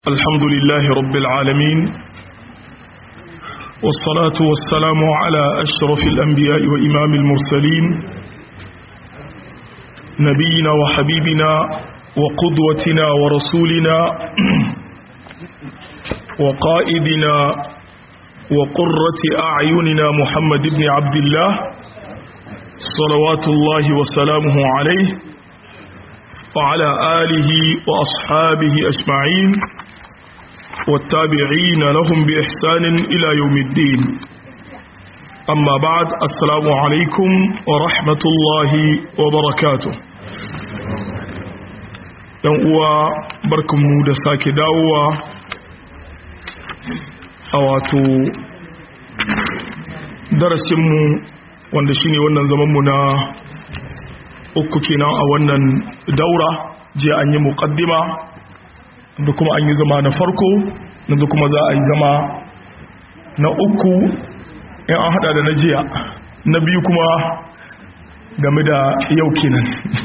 الحمد لله رب العالمين والصلاة والسلام على أشرف الأنبياء وإمام المرسلين نبينا وحبيبنا وقدوتنا ورسولنا وقائدنا وقرة أعيننا محمد بن عبد الله صلوات الله وسلامه عليه وعلى آله وأصحابه أجمعين والتابعين لهم بإحسان إلى يوم الدين أما بعد السلام عليكم ورحمة الله وبركاته uwa barkanmu da sake dawowa a wato darasinmu wanda shine wannan zamanmu na uku kenan a wannan daura jiya an yi muƙaddima da kuma an yi zama na farko da kuma za a yi zama na uku in an hada da na jiya na biyu kuma game da yau kenan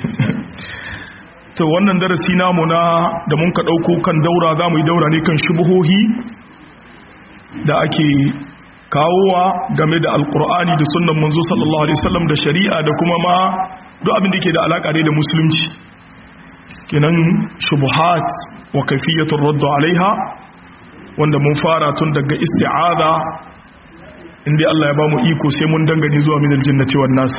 to wannan darasi namu na da mun ka dauko kan daura za mu yi daura ne kan shubuhohi da ake kawowa game da alkur'ani da sunnan manzo sallallahu alaihi wasallam da shari'a da kuma ma duk abin da ke da alaka da musulunci kenan shubuhat wa kaifiyatul radd alaiha wanda mun fara tun daga isti'aza inda Allah ya ba mu iko sai mun dangane zuwa minal jannati wan nas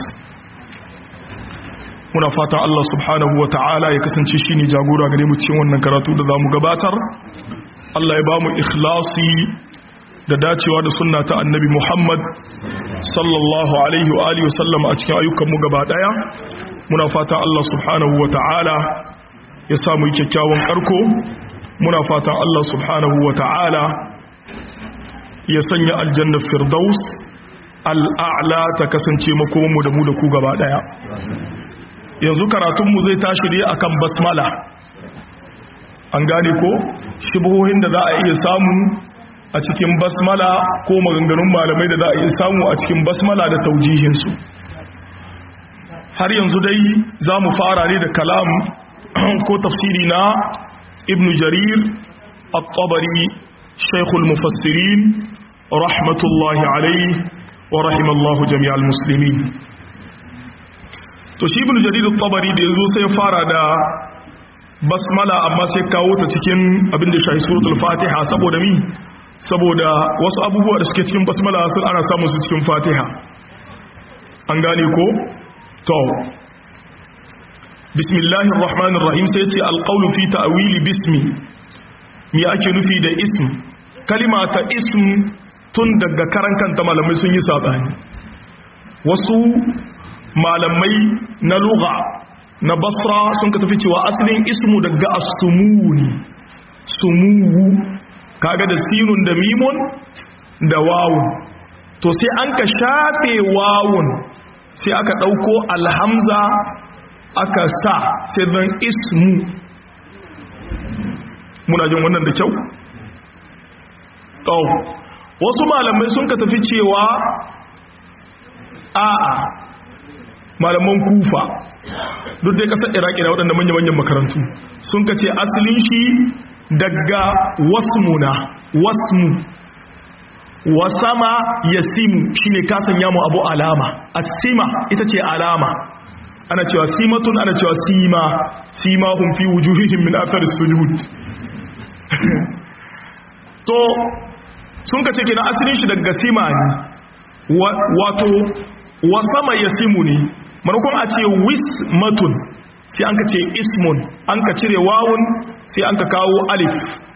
muna fatan Allah subhanahu wata'ala ya kasance shine jagora gare mu cikin wannan karatu da zamu gabatar Allah ya ba mu ikhlasi da dacewa da sunna ta annabi Muhammad sallallahu alaihi wa alihi wasallam a cikin ayyukan mu gaba daya muna fatan Allah subhanahu wata'ala ya samu kyakkyawan karko muna fatan Allah subhanahu wata'ala ya sanya aljanna firdaus al'a'la ta kasance makomanmu da mu da ku gaba daya yanzu karatunmu zai tashi ne akan basmala an gane ko shubuhohin da za a iya samu a cikin basmala ko maganganun malamai da za a iya samu a cikin basmala da taujihinsu har yanzu dai za mu fara ne da kalam ko tafsiri na ibn jarir at-tabari shaykhul mufassirin rahmatullahi alayhi wa rahimallahu jami'al muslimin to shi ibn jarir at-tabari da yazo sai fara da basmala amma sai kawo ta cikin abin da shahi suratul fatiha saboda mi saboda wasu abubuwa da suke cikin basmala sun ana samun su cikin fatiha an gane ko to bismillahir rahmanir rahim sai ce alqawlu fi ta'wili bismi me ake nufi da ism kalima ta ism tun daga karan kanta malamai sun yi sabani wasu malamai na lugha na basra sun ka tafi cewa asalin ismu daga as-sumuni sumuwu kaga da sinun da mimun da wawun to sai an ka shafe wawun sai aka ɗauko alhamza aka sa sai zan ismu muna jin wannan da kyau? tsawo wasu malamai sun ka tafi cewa a'a malaman kufa duk dai kasar iraki na waɗanda manya-manyan makarantu sun ka ce asalin shi daga wasmuna wasmu wasama yasimu shine kasan yamu abu alama asima ita ce alama ana cewa simatun ana cewa sima sima hum fi wujuhihim min athar sujud to sun kace kina asalin shi daga sima ne wato wasama yasimu ne manakon a ce wismatun sai an ka ce ismun an ka cire wawun sai an ka kawo alif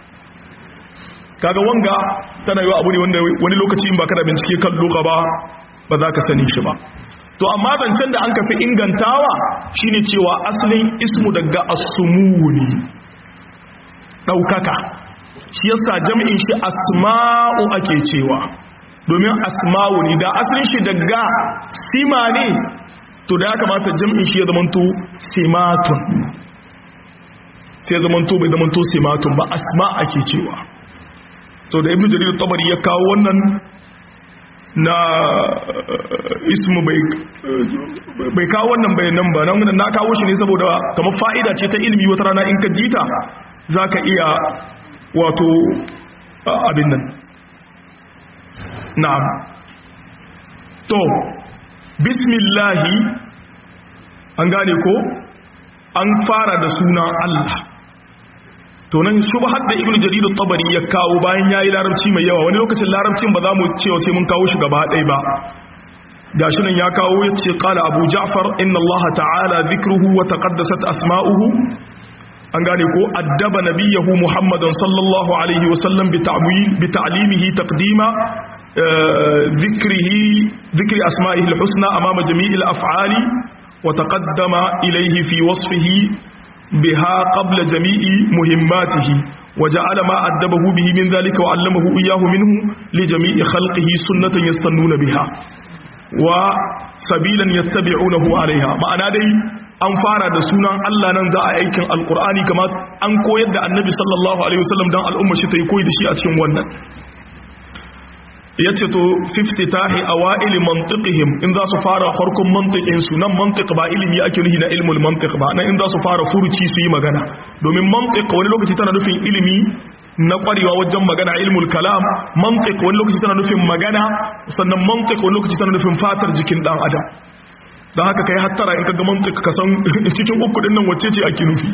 kaga wanga tana yiwa abu ne wanda wani lokaci in baka da bincike kan loka ba ba za ka sani shi ba to amma zancen da an kafi ingantawa shine cewa asalin ismu daga asumuni daukaka shi yasa jami'in shi asma'u ake cewa domin asma'u ne da asalin shi daga sima ne to da ya kamata jami'in shi ya zamanto simatun sai ya zamanto bai zamanto simatun ba asma ake cewa to da ibnu jarir tabari ya kawo wannan na ismu bai kawo wannan bayanan ba nan na kawo shi ne saboda kamar fa'ida ce ta ilimi wata rana in ka jita za ka iya wato abin nan na'am to bismillahi an gane ko an fara da sunan Allah to nan shubhar da ibnu jarir at-tabari ya kawo bayan yayi larabci mai yawa wani lokacin larabcin ba za mu cewa sai mun kawo shi gaba ɗaya ba gashi nan ya kawo yace qala abu ja'far inna allaha ta'ala dhikruhu wa taqaddasat asma'uhu an gane ko addaba nabiyahu muhammadan sallallahu alaihi wa sallam bi ta'wil bi ta'limihi taqdima dhikrihi dhikri asma'ihi al-husna amama jami'il af'ali wa taqaddama ilayhi fi wasfihi بها قبل جميع مهماته وجعل ما أدبه به من ذلك وعلمه إياه منه لجميع خلقه سنة يستنون بها وسبيلا يتبعونه عليها معنى دي an fara da sunan Allah nan za a aikin alkur'ani kamar an koyar da annabi sallallahu alaihi wasallam dan al'umma shi ta yi koyi da shi a cikin wannan yace to 50 tahi awaili mantiqihim in za su fara farkon mantiqin su nan mantiq ba ilimi ake nufi na ilmul mantiq ba nan in za su fara furuci su yi magana domin mantiq wani lokaci tana nufin ilimi na kwarewa wajen magana ilmul kalam mantiq wani lokaci tana nufin magana sannan mantiq wani lokaci tana nufin fatar jikin dan adam dan haka kai hattara in kaga mantiq ka san cikin uku din nan wacce ce ake nufi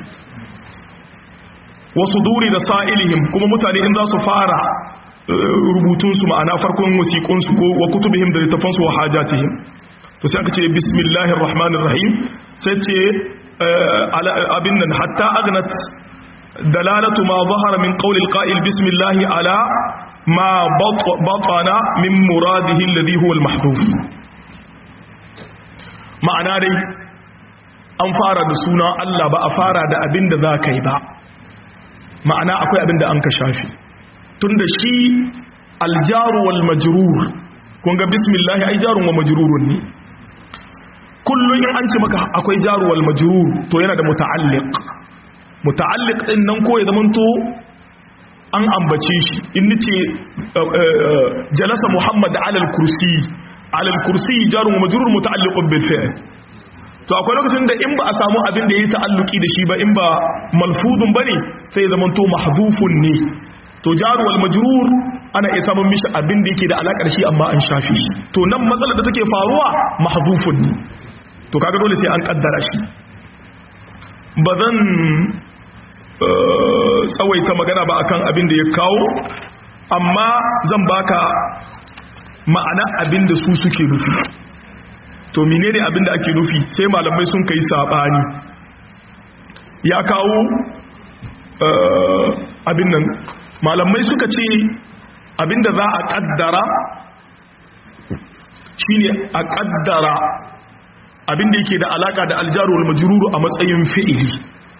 wasu duri da sa'ilihim kuma mutane in za su fara rubutunsu ma'ana farkon wasiƙunsu ko wa kutubihim da littafansu wa hajatihim to sai aka ce bismillahir rahmanir rahim sai ce abin nan hatta agnat dalalatu ma zahara min qawli alqa'il bismillah ala ma batana min muradihi alladhi huwa almahdhuf ma'ana dai an fara da suna Allah ba a fara da abin da za ka yi ba ma'ana akwai abin da an ka shafi tunda shi aljaru wal majrur kun ga bismillah ai jarun wa majrurun ne kullun in an ce maka akwai jaru wal majrur to yana da muta'alliq muta'alliq din nan ko ya zamanto an ambace shi in nace jalasa muhammad ala al kursi ala al kursi jarun wa majrur muta'alliqun bil fi'l to akwai lokacin da in ba a samu abin da yayi ta'alluki da shi ba in ba malfuzun bane sai ya zamanto mahdhufun ne to jaru wal majrur ana iya samun mishi abin da yake da alakar shi amma an shafe shi to nan matsalar da take faruwa mahdhufun ne to kaga dole sai an kaddara shi bazan tsawaita magana ba akan abin da ya kawo amma zan baka ma'ana abin da su suke nufi to menene abin da ake nufi sai malamai sun kai sabani ya kawo abin nan malamai suka ce abinda za a kaddara shine a kaddara abinda yake da alaka da aljaru wal majruru a matsayin fi'ili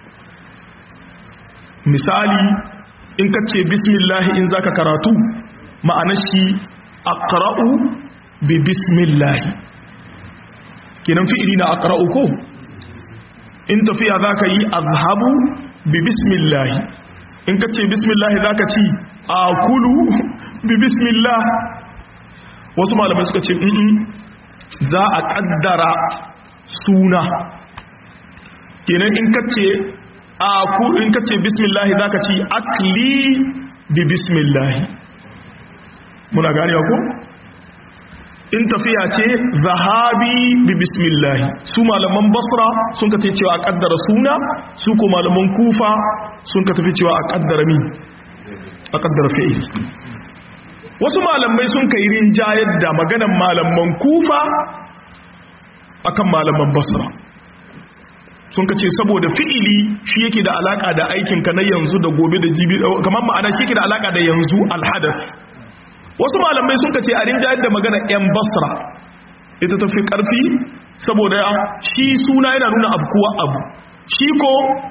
misali in ka ce bismillah in zaka karatu ma'anar shi aqra'u bi bismillah kenan fi'ili na aqra'u ko in tafiya zaka yi azhabu bi bismillah in ka ce bismillah za ka ci a kulu bi bismillah wasu malamai suka ce in za a kaddara suna kenan in ka ce a kulu in ka ce bismillah za ka ci akli bi bismillah muna gani ko in tafiya ce zahabi bi bismillah su malaman basra sun ka cewa a kaddara suna su ko malaman kufa sun ka tafi cewa a kaddara mi a kaddara fi'il wasu malamai sun kai rinjayar da maganan malaman kufa akan malaman basra sun ka ce saboda fi'ili shi yake da alaka da aikinka na yanzu da gobe da jibi kamar ma'ana shi yake da alaka da yanzu alhadas wasu malamai sun ce a rinjayar da magana 'yan basra ita tafi karfi saboda shi suna yana nuna abkuwa abu shi ko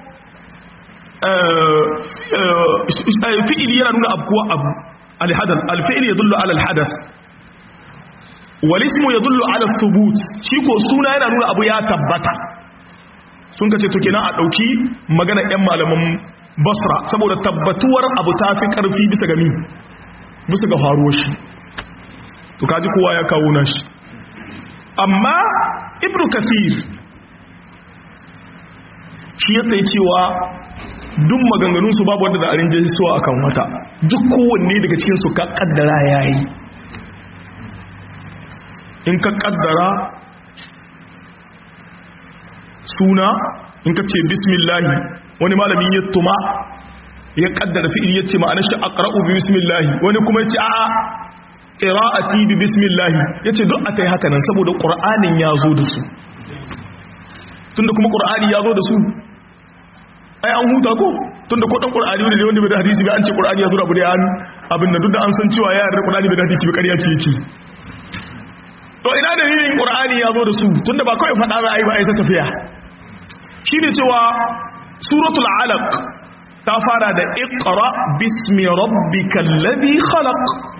fi'ili yana nuna abkuwa abu alhadas alfi'ili ya dullu ala alhadas walismu ya dullu ala thubut shi ko suna yana nuna abu ya tabbata sun ka ce to kenan a ɗauki magana 'yan malaman basra saboda tabbatuwar abu ta fi ƙarfi bisa gami bisa ga faruwar shi to kaji kowa ya kawo nashi amma ibn kasir shi ya tsaye cewa duk maganganun su babu wanda za a rinje suwa akan wata duk kowanne daga cikin su ka kaddara yayi in ka kaddara suna in ka ce bismillahi wani malamin ya tuma ya kaddara fi'il ya ce ma'anar shi aqra'u bi bismillahi wani kuma ya ce a'a qira'ati bi bismillahi yace duk a tai haka nan saboda qur'anin ya zo da su tunda kuma qur'ani ya zo da su ai an huta ko tunda ko dan qur'ani ne wanda bai da hadisi ba an ce qur'ani ya zo da abu da ya abin da duk da an san cewa ya yarda qur'ani bai da hadisi ba ƙarya ce yake to ina dalilin qur'ani ya zo da su tunda ba kawai fada za a yi ba ai ta tafiya shine cewa suratul alaq ta fara da iqra bismi rabbikal ladhi khalaq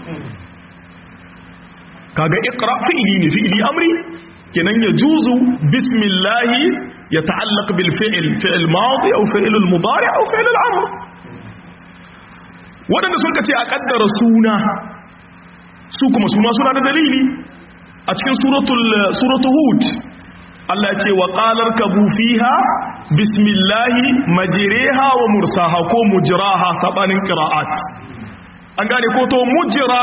kaga iqra fi'li ne fi'li amri kenan ya juzu bismillahi ya ta'allaq bil fi'l fi'l madi aw fi'l al mudari aw fi'l al amr wadanda sun kace a kaddara suna su kuma suna suna da dalili a cikin suratul suratul hud Allah ya ce wa qalar kabu fiha bismillahi majriha wa mursaha ko mujraha sabanin qira'at an gane ko to mujra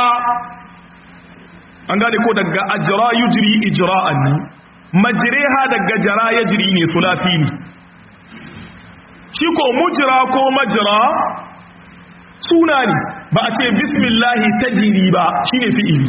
an gane ko daga ajra yujri ijra'an ne majriha daga jara yajri ne sulati ne shi ko mujra ko majra suna ne ba a ce bismillahi tajri ba shine fi'ili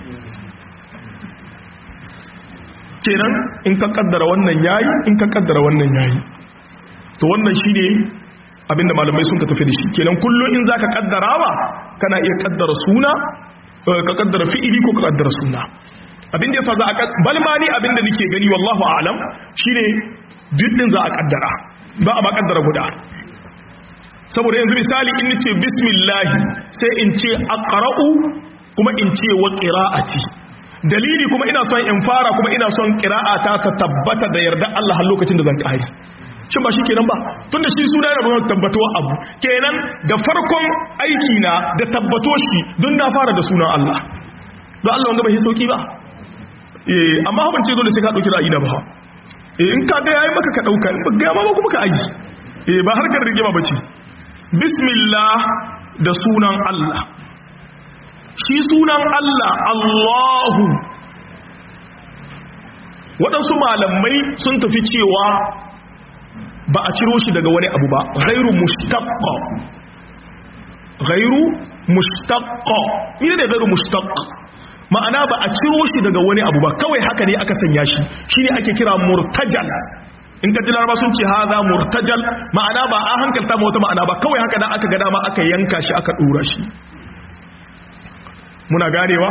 kenan in ka kaddara wannan yayi in ka kaddara wannan yayi to wannan shine abinda malamai sun ka tafi da shi kenan kullum in zaka kaddarawa kana iya kaddara suna ka kaddara fi'ili ko ka kaddara suna abinda yasa za a balma ni abinda nake gani wallahu a'lam shine duk din za a kaddara ba a ba kaddara guda saboda yanzu misali in nace bismillah sai in ce aqra'u kuma in ce wa qira'ati dalili kuma ina son in fara kuma ina son qira'ata ta tabbata da yarda Allah har lokacin da zan kare shin ba shi kenan ba tunda shi suna yana nuna tabbatuwa abu kenan da farkon aiki na da tabbato shi don na fara da sunan Allah don Allah wanda bai sauki ba eh amma ban ce dole sai ka dauki ra'ayi na ba eh in ka ga yayi maka ka dauka in ba ga ma kuma ka aji eh ba harkar rigima bace bismillah da sunan Allah shi sunan Allah Allahu waɗansu malamai sun tafi cewa ba a ciro shi daga wani abu ba ghairu mushtaqqa ghairu mushtaqqa ne da ghairu mushtaqq ma'ana ba a ciro shi daga wani abu ba kawai haka ne aka sanya shi shine ake kira murtajal in ka ji laraba sun ce haza murtajal ma'ana ba a hankalta ma wata ma'ana ba kawai haka da aka ga dama aka yanka shi aka dora shi muna ganewa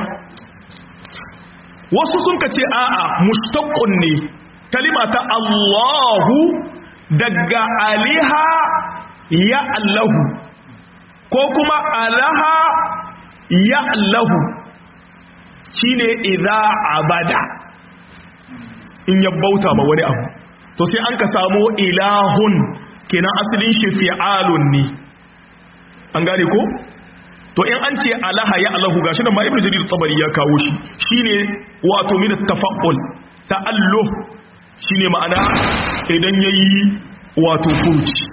wasu sun ka ce a'a mushtaqqun ne kalima ta Allahu daga aliha ya Allahu ko kuma alaha ya Allahu shine idza abada in ya bauta ma wani abu to sai an ka samu ilahun kenan asalin shi fi'alun ne an gane ko to in an ce alaha ya Allahu gashi nan ma ibnu jarir tabari ya kawo shi shine wato min tafa'ul ta'alluh shine ma'ana idan yayi wato furuci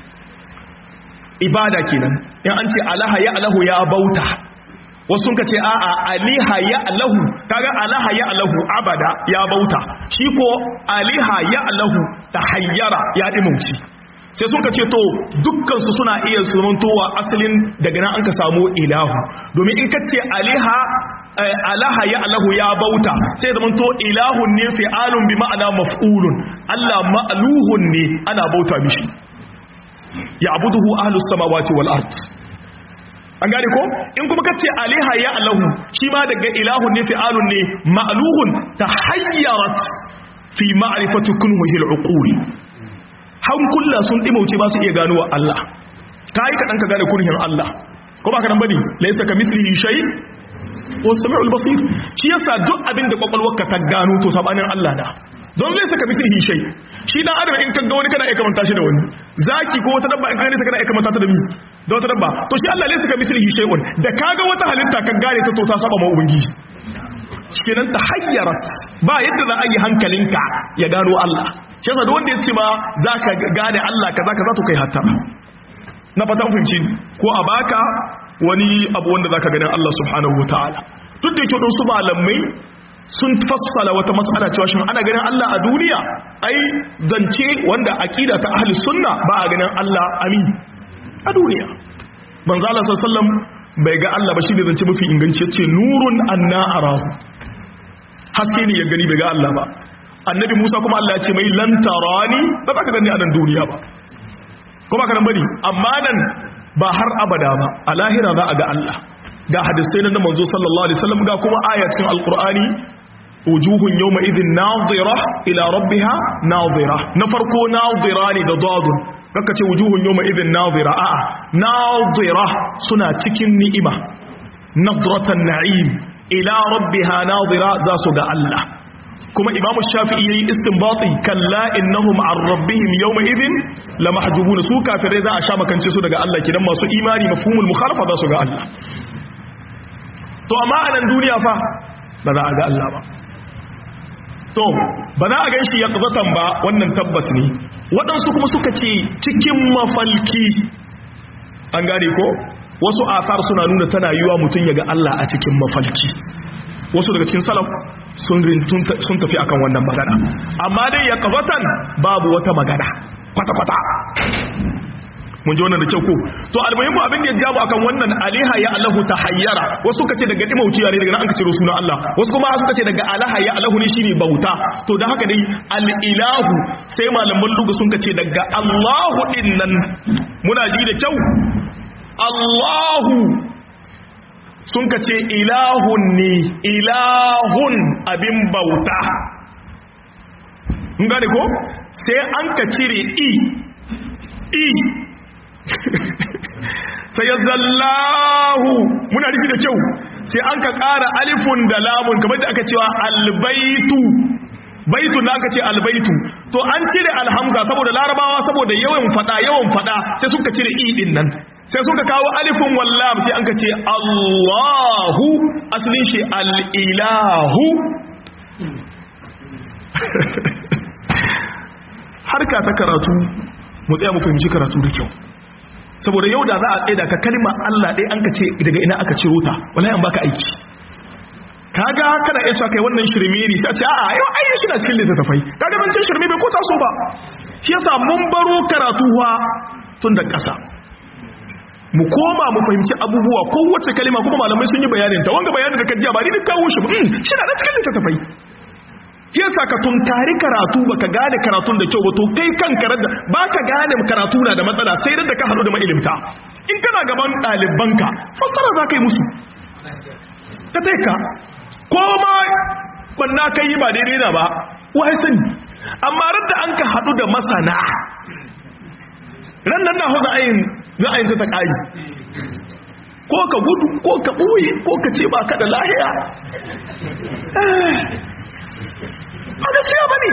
ibada kenan in an ce alaha ya Allahu ya bauta wasu sun ce a'a aliha ya Allahu kaga alaha ya Allahu abada ya bauta shi ko aliha ya Allahu tahayyara ya dimauci sai sun ka ce to dukkansu suna iya sumantowa asalin daga nan an ka samu ilahu domin in ka ce aliha alaha ya alahu ya bauta sai zaman to ilahun ne fi'alun bi ma'ana maf'ulun Allah ma'luhun ne ana bauta mishi ya abuduhu ahlus samawati wal ard an gane ko in kuma kace aliha ya alahu shi ma daga ilahun ne fi'alun ne ma'luhun tahayyarat fi ma'rifati kunhihi al-uqul hankula sun dimauce ba su iya gano wa Allah ka yi kaɗan ka gane kurhin Allah ko ba ka nan bane laisa ka mislihi shay wa sami'ul basir shi yasa duk abin da kwakwalwarka ta gano to sabanin Allah da don laisa ka mislihi shay shi dan adam in ka ga wani kana iya kamanta shi da wani zaki ko wata dabba in ka gane ta kana iya kamanta ta da mi da wata dabba to shi Allah laisa ka mislihi shay'un da kaga wata halitta ka gane ta to ta saba ma ubangiji kenan ta hayyarat ba yadda za a yi hankalinka ya gano Allah shi yasa da wanda ya ce ma za ka gane Allah ka za ka za to kai hatta na fatan fahimci ko a baka wani abu wanda zaka ganin Allah subhanahu wataala duk da yake don su malamai sun fassala wata mas'ala cewa shin ana ganin Allah a duniya ai zance wanda aqida ta ahli sunna ba a ganin Allah amin a duniya manzo Allah sallallahu alaihi wasallam bai ga Allah ba shi ne zance mafi inganci yace nurun anna arahu haske ne ya gani bai ga Allah ba annabi Musa kuma Allah ya ce mai lan tarani ba za ka gani a nan duniya ba kuma ka nan bari amma nan ba har abada ba a lahira za a ga Allah ga hadisai na manzo sallallahu alaihi wasallam ga kuma aya cikin alqur'ani wujuhun yawma idhin nadira ila rabbiha nadira na farko nadira ne da dadun kaka ce wujuhun yawma idhin nadira a'a nadira suna cikin ni'ima nadratan na'im ila rabbiha nadira za su ga Allah kuma imamu shafi'i yayi istinbati kalla innahum an rabbihim yawma idhin lamahjubun su kafirai za a sha makance su daga Allah kidan masu imani mafhumul mukhalafa za su ga Allah to amma a nan duniya fa ba za a ga Allah ba to ba za a gan shi yaqzatan ba wannan tabbas ne waɗansu kuma suka ce cikin mafalki an gane ko wasu asar suna nuna tana yiwa mutum ya ga Allah a cikin mafalki wasu daga cikin salaf sun tafi akan wannan magana amma dai ya kazatan babu wata magana kwata-kwata mun ji wannan da kyau ko to almuhimmu abin da ya jabu akan wannan aliha ya allahu ta hayyara wasu kace daga dimauciya ne daga nan aka ciro sunan Allah wasu kuma suka ce daga alaha ya allahu ne shine bauta to da haka dai al-ilahu sai malaman lugu sun kace daga Allahu din nan muna ji da kyau Allahu sun ka ce ilahun ne ilahun abin bauta in gane ko sai an ka cire i i sai ya zallahu muna rufi da kyau sai an ka ƙara alifun da lamun kamar da aka cewa albaitu baitu na aka ce albaitu to an cire alhamza saboda larabawa saboda yawan fada yawan fada sai suka cire i din nan sai suka kawo alifin wallam sai an ka ce Allahu asalin shi al'ilahu harka ta karatu mu tsaya mu fahimci karatu da kyau saboda yau da za a tsaye da ka kalma Allah ɗaya an ka ce daga ina aka ciro ta wallahi an baka aiki kaga kana iya cewa kai wannan shirme ne sai a ce a'a yau ai shi na cikin littattafai kaga ban cin shirme bai ko taso ba shi yasa mun baro karatuwa tun da ƙasa mu koma mu fahimci abubuwa kowace kalima kuma malamai sun yi bayanin ta wanga bayanin da kajiya ba ni duk kawo shi ba shi na da cikin littattafai yasa ka tunkari karatu baka gane karatun da kyau ba to kai kan karar da baka gane karatu na da matsala sai da ka haɗu da mailimta in kana gaban ɗalibanka fassara za ka yi musu ka taika ko ma banna kai yi ba daidai na ba wai sani amma radda an ka haɗu da masana ran nan na hau za'ayin za'ayin ta ƙari ko ka gudu ko ka ɓoye ko ka ce ba ka da lahiya a gaskiya ba ne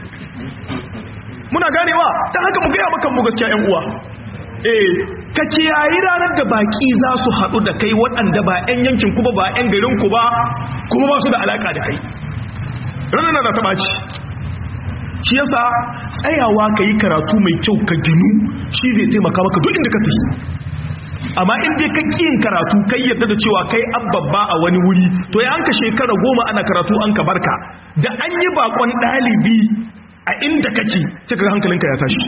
muna ganewa ta haka mu gaya makan mu gaskiya yan uwa eh ka kiyayi ranar da baki za su haɗu da kai waɗanda ba 'yan yankin ku ba ba 'yan garin ku ba kuma ba su da alaƙa da kai ranar na ta ɓaci shi yasa tsayawa ka yi karatu mai kyau ka ginu shi zai taimaka maka duk inda ka tafi amma in dai ka ƙin karatu kai yadda da cewa kai an babba a wani wuri to ya an ka shekara goma ana karatu an ka barka da an yi bakon ɗalibi a inda kake sai ka hankalinka ya tashi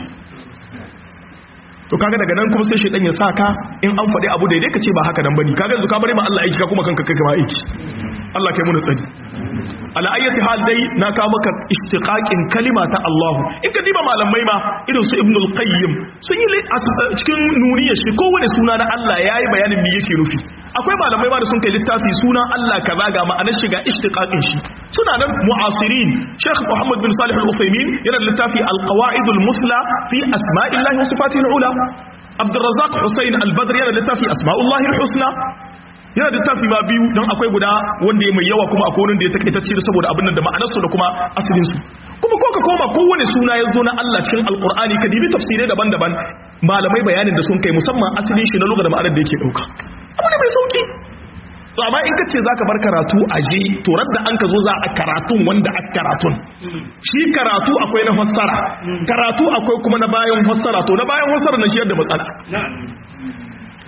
to kaga daga nan kuma sai shedan ya saka in an faɗi abu daidai ka ce ba haka nan bane kaga yanzu ka bari ma Allah aiki ka kuma kanka kai ka aiki Allah kai mu tsari ala ayyati hal dai na kawo maka istiqaqin kalima ta Allah in ka diba malamai ma irin su Ibn al-Qayyim sun yi cikin nuniyar shi kowane suna na Allah yayi bayanin me yake nufi akwai malamai ma da sun kai littafi sunan Allah kaza ga ma'anar shiga istiqaqin shi suna nan mu'asirin Sheikh Muhammad bin Salih al-Uthaymeen yana da littafi al-Qawaid al-Musla fi asma'illahi wa sifatihi al-ula Abdurrazzaq Hussein al-Badri yana da littafi asma'ullahi al-husna yana da tafi ma biyu don akwai guda wanda ya mai yawa kuma akwai wanda ya takaitacce da saboda abin da ma'anarsu da kuma asalinsu kuma ko ka koma kowane suna ya zo na Allah cikin alkur'ani ka dibi tafsirai daban-daban malamai bayanin da sun kai musamman asalin shi na lugha da ma'anar da yake dauka abu ne mai sauki to amma in ka ce za ka bar karatu a je to radda an ka zo za a karatun wanda a karatun shi karatu akwai na fassara karatu akwai kuma na bayan fassara to na bayan fassara na shi yadda matsala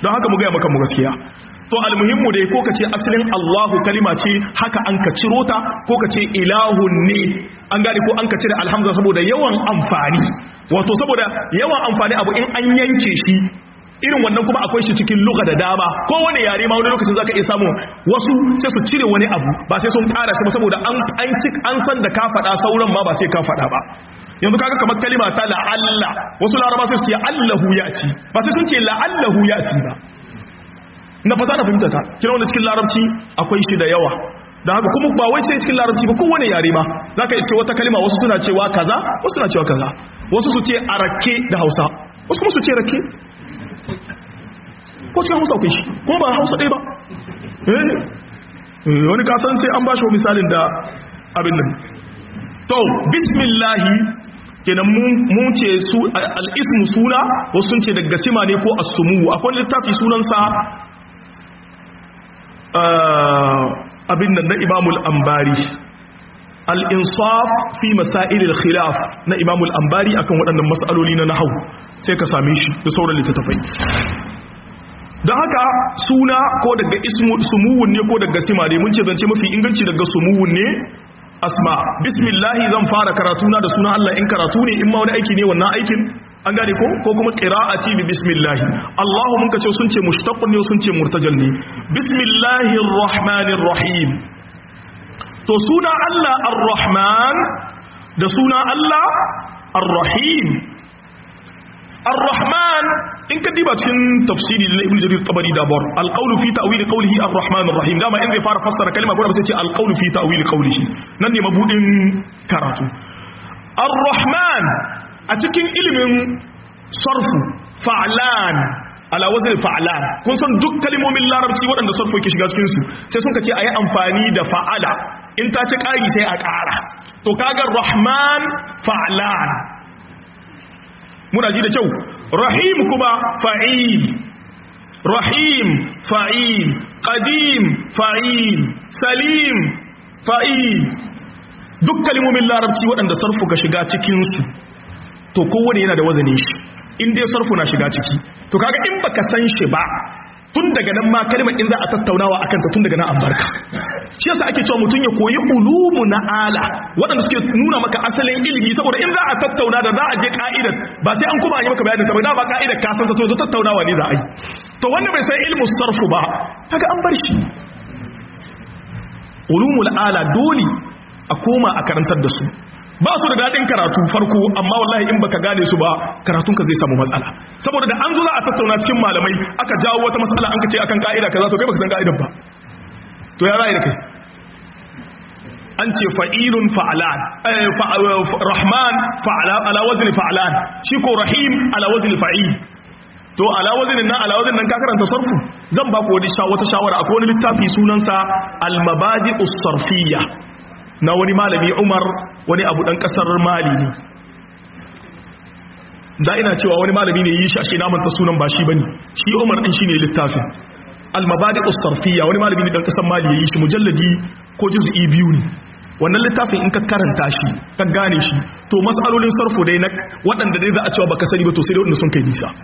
don haka mu ga maka mu gaskiya to almuhimmu dai ko kace asalin Allahu kalima ce haka an ka ciro ta ko kace ilahun ne an gane ko an ka cire alhamza saboda yawan amfani wato saboda yawan amfani abu in an yanke shi irin wannan kuma akwai shi cikin lugha da dama ko wani yare ma wani lokacin zaka iya samu wasu sai su cire wani abu ba sai sun ƙara shi ba saboda an an cik an san da ka faɗa sauran ma ba sai ka faɗa ba yanzu kaga kamar kalima ta la'alla wasu laraba sai su ce allahu ya'ti ba sai sun ce la'allahu ya'ti ba na fata na fahimta ta kira wanda cikin larabci akwai shi da yawa da haka kuma ba wai sai cikin larabci ba kowane yare ma za ka iske wata kalima wasu suna cewa kaza wasu suna cewa kaza wasu su ce a rake da hausa wasu kuma su ce rake ko cikin hausa akwai shi kuma ba hausa ɗaya ba wani kasan sai an ba shi misalin da abin nan to bismillahi kenan mun ce su al'ismu suna wasu sun ce daga sima ne ko asumu akwai littafi sunansa abin nan na imamul ambari al'insaf fi masailil khilaf na imamul ambari akan waɗannan matsaloli na nahau sai ka same shi da sauran littattafai don haka suna ko daga sumuwun ne ko daga sima ne mun ce zance mafi inganci daga sumuwun ne asma bismillahi zan fara karatuna da suna Allah in karatu ne in ma wani aiki ne wannan aikin an gane ko ko kuma qira'ati bi bismillah Allahu mun kace sun ce mushtaqun ne sun ce murtajal ne bismillahir rahmanir rahim to suna Allah ar-rahman da suna Allah ar-rahim ar-rahman in ka diba cikin tafsiri na ibnu jarir tabari da bar al-qawlu fi ta'wil qawlihi ar-rahman ar-rahim dama in zai fara fassara kalma ko sai ce al-qawlu fi ta'wil qawlihi nan ne mabudin karatu ar-rahman a cikin ilimin sarfu fa'lan ala wazn fa'lan kun san duk kalmomin larabci waɗanda sarfu yake shiga cikin su sai sun kace ayi amfani da fa'ala in ta ci ƙari sai a ƙara to kaga rahman fa'lan muna ji da kyau rahim kuma fa'il rahim fa'il qadim fa'il salim fa'il duk kalmomin larabci waɗanda sarfu ka shiga cikinsu to kowane yana da wazanin shi in dai sarfu na shiga ciki to kaga in baka san shi ba tun daga nan ma kalmar in za a tattaunawa akan ta tun daga nan an barka shi yasa ake cewa mutum ya koyi ulumu na ala waɗanda suke nuna maka asalin ilimi saboda in za a tattauna da za a je ka'idar ba sai an kuma yi maka bayanin ta ba da ba ka'idar ka san ta to tattaunawa ne za a yi to wanda bai san ilmu sarfu ba kaga an bar shi ulumul ala dole a koma a karantar da su ba su da daɗin karatu farko amma wallahi in baka gane su ba karatunka zai samu matsala saboda da an zo za a tattauna cikin malamai aka jawo wata matsala an ka ce akan ka'ida kaza to kai baka san ka'idar ba to ya ra'ayi da kai an ce fa'ilun fa'alan rahman fa'ala ala wazni fa'alan shi ko rahim ala wazni fa'il to ala waznin nan ala waznin nan ka karanta sarfu zan ba ku wani wata shawara akwai wani littafi sunansa al-mabadi'us sarfiyya na wani malami umar wani abu dan kasar mali ne da ina cewa wani malami ne yi shi ashe naman ta sunan ba shi bane shi umar din shine littafin al-mabadi ustarfiya wani malami ne dan kasar mali yayi shi mujalladi ko juz'i biyu ne wannan littafin in ka karanta shi ka gane shi to mas'alolin sarfo dai na waɗanda dai za a cewa baka sani ba to sai dai wanda sun kai nisa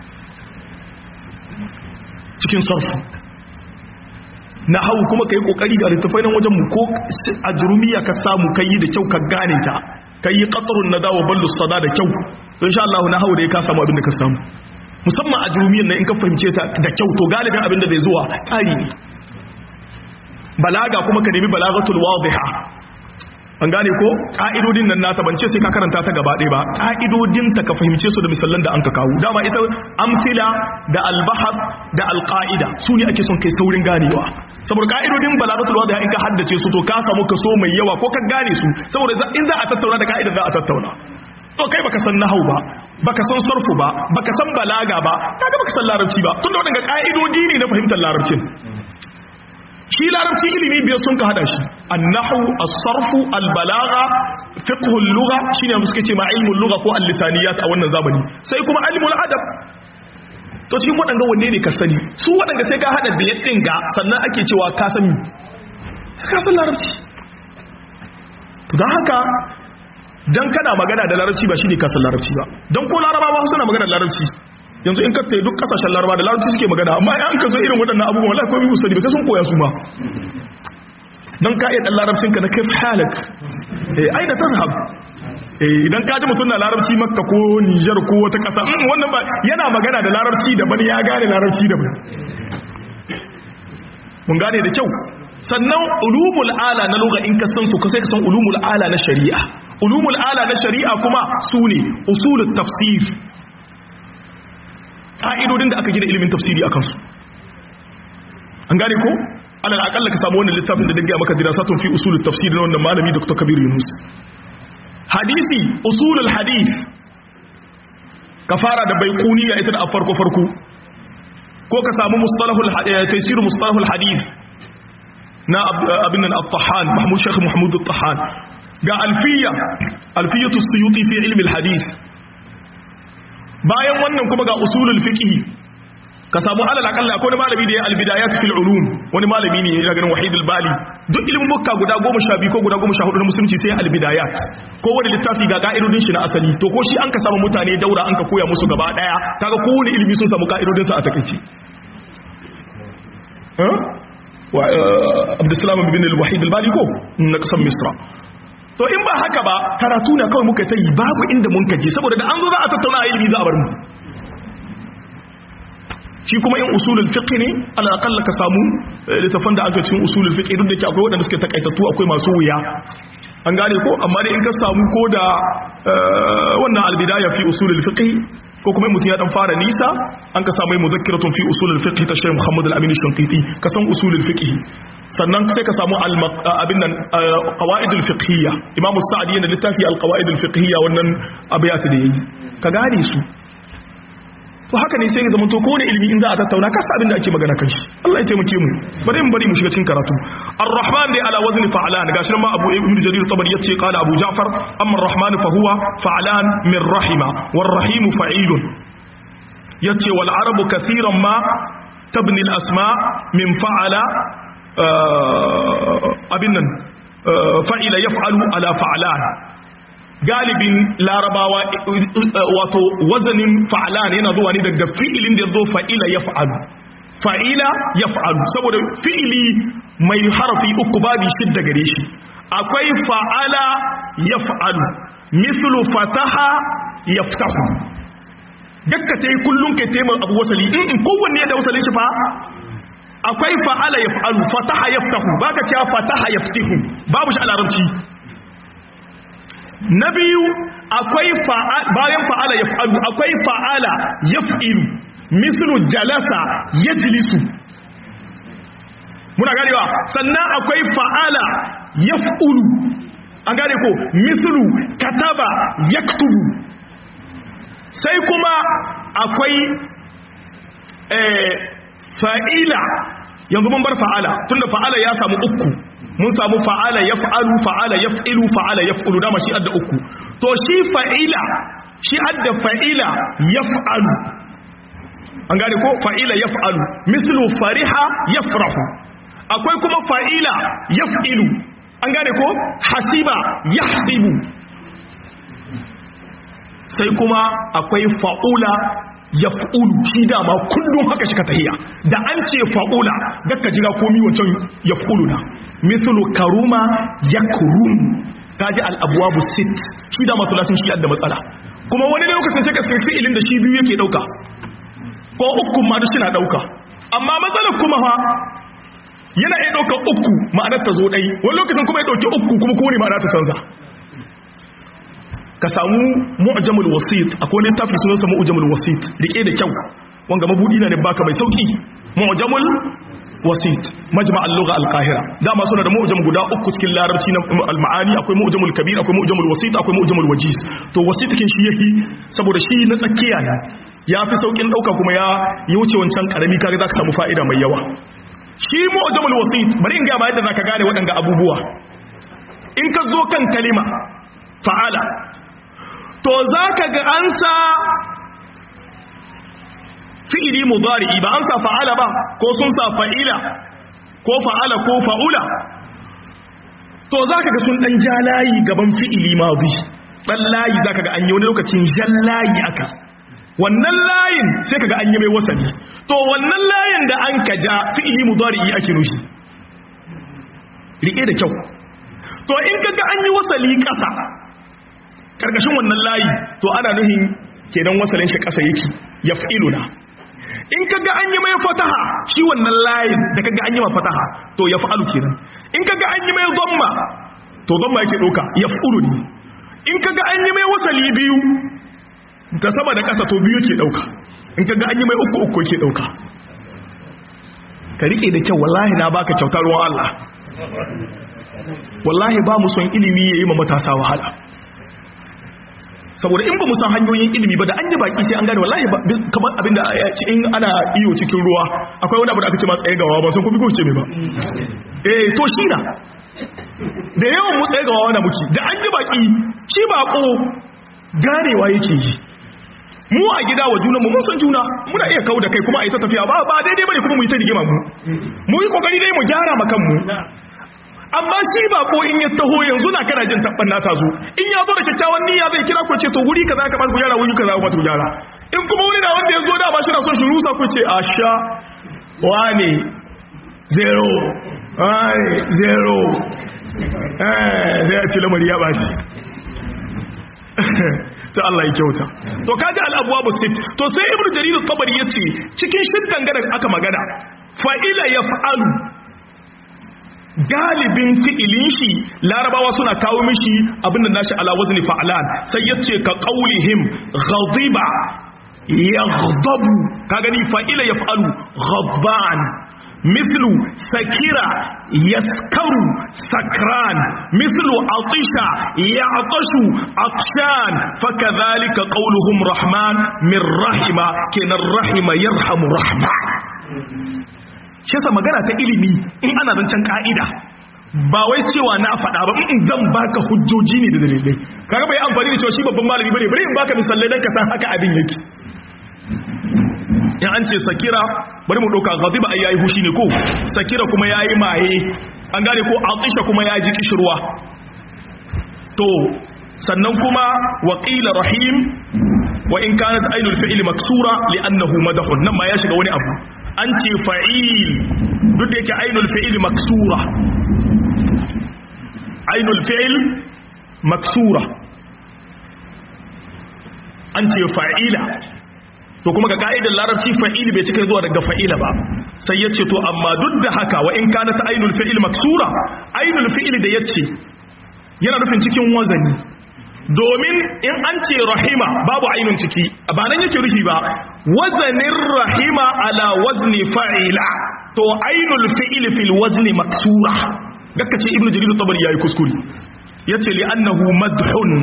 cikin sarfu na hau kuma ka yi kokari ga littafai nan wajen mu ko a jurumiya ka samu ka yi da kyau ka gane ta ka yi ƙasarun na dawo ballu sada da kyau don sha Allah na hau da ya ka samu abin da ka samu musamman a jurumiyan nan in ka fahimce ta da kyau to galibin abin da zai zuwa ƙari ne balaga kuma ka nemi balagatul wadiha an gane ko ka'idodin nan nata bance sai ka karanta ta gaba ɗaya ba ka'idodin ta ka fahimce su da misallan da an ka kawo dama ita amsila da albahas da alqaida su ne ake son kai saurin ganewa saboda ka'idodin balagatul wadiha in ka haddace su to ka samu kaso mai yawa ko ka gane su saboda in za a tattauna da ka'idar za a tattauna to kai baka san nahau ba baka san sarfu ba baka san balaga ba kaga baka san larabci ba tunda wadanga ka'idodi ne na fahimtar larabcin shi larabci ilimi biyar sun ka hada shi annahu as-sarfu al-balagha fiqh al-lugha shine mu suke ce ma ilmul lugha ko al-lisaniyat a wannan zamani sai kuma ilmul adab to cikin wadanga wanne ne ka sani su wadanga sai ka hada biyar din ga sannan ake cewa ka sani ka san larabci to dan haka dan kana magana da larabci ba shine ka san larabci ba dan ko larabawa suna magana da larabci yanzu in ka tayi duk kasashen laraba da larabci suke magana amma an ka zo irin waɗannan abubuwan wallahi komai musu ba sai sun koya su ma don ka iya ɗan larabcinka na kai halak ai da tazhab idan ka ji mutum na larabci makka ko nijar ko wata ƙasa wannan ba yana magana da larabci daban ya gane larabci daban mun gane da kyau sannan ulumul ala na lugha in ka san su sai ka san ulumul ala na shari'a ulumul ala na shari'a kuma su ne usulut tafsir ka'idodin da aka gina ilimin tafsiri akan su an gane ko alal akalla ka samu wannan littafin da daga maka dirasatun fi usulut tafsir na wannan malami Dr. Kabir Yunus hadisi usulul hadith ka fara da baiquniya ita da farko farko ko ka samu mustalahul taysir mustalahul hadith na abin nan at-tahan mahmud shaykh mahmud at-tahan ga alfiya alfiyatu suyuti fi ilmi al-hadith bayan wannan kuma ga usulul fiqh ka samu alal akalla akwai malami da ya albidayat fil ulum wani malami ne ya ganin wahid al-bali duk ilimin mukka guda 12 ko guda 14 na musulunci sai albidayat ko wani littafi ga ka'idodin shi na asali to ko shi an ka samu mutane daura an ka koya musu gaba daya kaga kowane ilimi sun samu ka'idodin sa a takeici wa abdussalam bin al-wahid al-bali ko na kasan misra to in ba haka ba karatu na kawai muka tayi babu inda mun kaje saboda da an zo za a tattauna ilimi za a bar mu shi kuma yin usulul fiqh ne ala aqalla ka samu littafan da aka cikin usulul fiqh duk da ke akwai waɗanda suke takaitattu akwai masu wuya an gane ko amma dai in ka samu ko da wannan albidaya fi usulul fiqh ko kuma mutum ya dan fara nisa an ka samu mudhakkiratun fi usulul fiqh ta Sheikh Muhammad Al-Amin Shanqiti ka san usulul fiqh sannan sai ka samu abin nan qawaidul fiqhiyya Imam Sa'di yana littafi al-qawaidul fiqhiyya wannan abiyat da yayi ka gane su to haka ne sai ya zama to kowane ilimi in za a tattauna ka sa abin da ake magana kan shi Allah ya taimake mu bari mu bari mu shiga cikin karatu ar-rahman dai ala wazni fa'lan gashi ma abu ibn jarir tabari yace qala abu ja'far amma ar-rahman fa huwa fa'lan min rahima war-rahim fa'ilun yace wal arabu kathiran ma tabni al-asma min fa'ala abin nan fa'ila yaf'alu ala fa'lan galibin larabawa wato wazanin fa'alan yana zuwa ne daga fi'ilin da zo fa'ila ya fa'alu fa'ila ya fa'alu saboda fi'ili mai harafi uku babi shidda gare shi akwai fa'ala ya fa'alu mislu fataha ya fitahu dakka ta yi kullum kai taimar abu wasali in kowanne ya da wasalin shi fa akwai fa'ala ya fa'alu fataha ya fitahu ba ka cewa fataha ya fitihu babu shi a larabci na biyu akwai bayan fa'ala ya fa'alu akwai fa'ala ya fi'ilu mislu jalasa ya jilisu muna ganewa sannan akwai fa'ala ya fi'ulu an gane ko mislu kataba ya sai kuma akwai fa'ila yanzu mun bar fa'ala tunda fa'ala ya samu uku mun samu fa'ala ya fa'alu fa'ala ya fa'ilu fa'ala ya fa'ulu dama shi adda uku to shi fa'ila shi adda fa'ila ya fa'alu an gane ko fa'ila ya fa'alu mislu fariha ya farahu akwai kuma fa'ila ya fa'ilu an gane ko hasiba ya hasibu sai kuma akwai fa'ula ya fa'ulu shi dama kullum haka shi ka tahiya da an ce fa'ula gaka jira komi wancan ya fa'ulu na mislu karuma ya kurum ta ji al'abuwa sit shi dama tulasin shi yadda matsala kuma wani lokacin sai ka sai fi'ilin da shi biyu yake dauka ko uku ma da shi na dauka amma matsalar kuma fa yana iya dauka uku ma'anar ta zo dai wani lokacin kuma ya dauki uku kuma kowane ma'ana ta canza ka samu mu'jamul wasit akwai littafi sunansa mu'jamul wasit rike da kyau wanga mabudi na ne baka mai sauki mu'jamul wasit majma' al-lugha al-qahira dama suna da mu'jam guda uku cikin larabci na al-ma'ani akwai mu'jamul kabir akwai mu'jamul wasit akwai mu'jamul wajiz to wasit kin shi yake saboda shi na tsakiya ne ya fi saukin dauka kuma ya yi wuce wancan karami kaga zaka samu fa'ida mai yawa shi mu'jamul wasit bari in ga ba yadda zaka gane waɗanga abubuwa in ka zo kan kalima fa'ala to za ka ga an sa fi'ili mudari'i ba an sa fa'ala ba ko sun sa fa'ila ko fa'ala ko fa'ula to za ka ga sun ɗan ja layi gaban fi'ili mazi ɗan layi za ka ga an yi wani lokacin jan layi aka wannan layin sai kaga an yi mai wasali to wannan layin da an kaja fi'ili mudari ake nushi rike da kyau to in kaga an yi wasali kasa karkashin wannan layi to ana nuhin kenan wasalin shi kasa yake yaf'iluna in kaga an yi mai fataha shi wannan layin da kaga an yi mai fataha to yaf'alu kenan in kaga an yi mai dhamma to dhamma yake doka yaf'ulu ne in kaga an yi mai wasali biyu ta sama da ƙasa to biyu ke ɗauka in ka ga an yi mai uku uku ke ɗauka ka riƙe da kyau wallahi na baka kyautar ruwan Allah wallahi ba mu son ilimi ya yi ma matasa wahala saboda in ba mu san hanyoyin ilimi ba da an yi baki sai an gane wallahi kamar abin da in ana iyo cikin ruwa akwai wani abu da aka ce masu tsaye gawa ba sun kuma kuce mai ba eh to shi na da yawan mu tsaye gawa na muke da an yi baki shi bako ganewa yake yi mu a gida wa junanmu mun san juna muna iya kawo da kai kuma a yi ta tafiya ba ba daidai bane kuma mu yi ta rigima mu mu yi kokari dai mu gyara ma kanmu amma shi ba ko in ya taho yanzu na kana jin tabban na ta zo in ya zo da kyakkyawan niyya zai kira ku ce to wuri kaza ka bar ku gyara wuri kaza ku ku gyara in kuma wuri na wanda ya zo da ba shi na son shi rusa ku ce asha wane zero ai zero eh sai ya ce lamari ya bashi ta Allah ya kyauta to kaji al-abwab sit to sai ibnu jarir at-tabari yace cikin shiddan gadan aka magana fa'ila yaf'alu galibin fi'ilin shi larabawa suna kawo mishi abinda nashi ala wazni fa'lan sai yace ka qaulihim ghadiba yaghdabu ka gani fa'ila yaf'alu ghadban مثل سكرة يسكر سكران مثل عطش يعطش عطشان فكذلك قولهم رحمن من رحم كن الرحم يرحم رحمة shi yasa magana ta ilimi in ana zancen ka'ida ba wai cewa na faɗa ba in zan baka hujjoji ne da dalilai kaga bai amfani da cewa shi babban malami bane bari in baka misalai dan ka san haka abin yake in an ce sakira bari mu ɗauka ghadiba ai yayi hushi ne ko sakira kuma yayi maye an gane ko atisha kuma ya ji kishirwa to sannan kuma wa qila rahim wa in kanat ainul fi'li maksura li'annahu madahun nan ma ya shiga wani abu an ce fa'il duk da yake ainul fi'li maksura ainul fi'l maksura an ce fa'ila to kuma ga ka'idar larabci fa'il bai cika zuwa daga fa'ila ba sai ya ce to amma duk da haka wa in kana ta ainul fi'il maksura ainul fi'il da yace yana nufin cikin wazani domin in an ce rahima babu ainun ciki ba nan yake rufi ba wazanin rahima ala wazni fa'ila to ainul fi'il fil wazni maksura gaka ce ibnu jarir tabari yayi kuskure yace li annahu madhun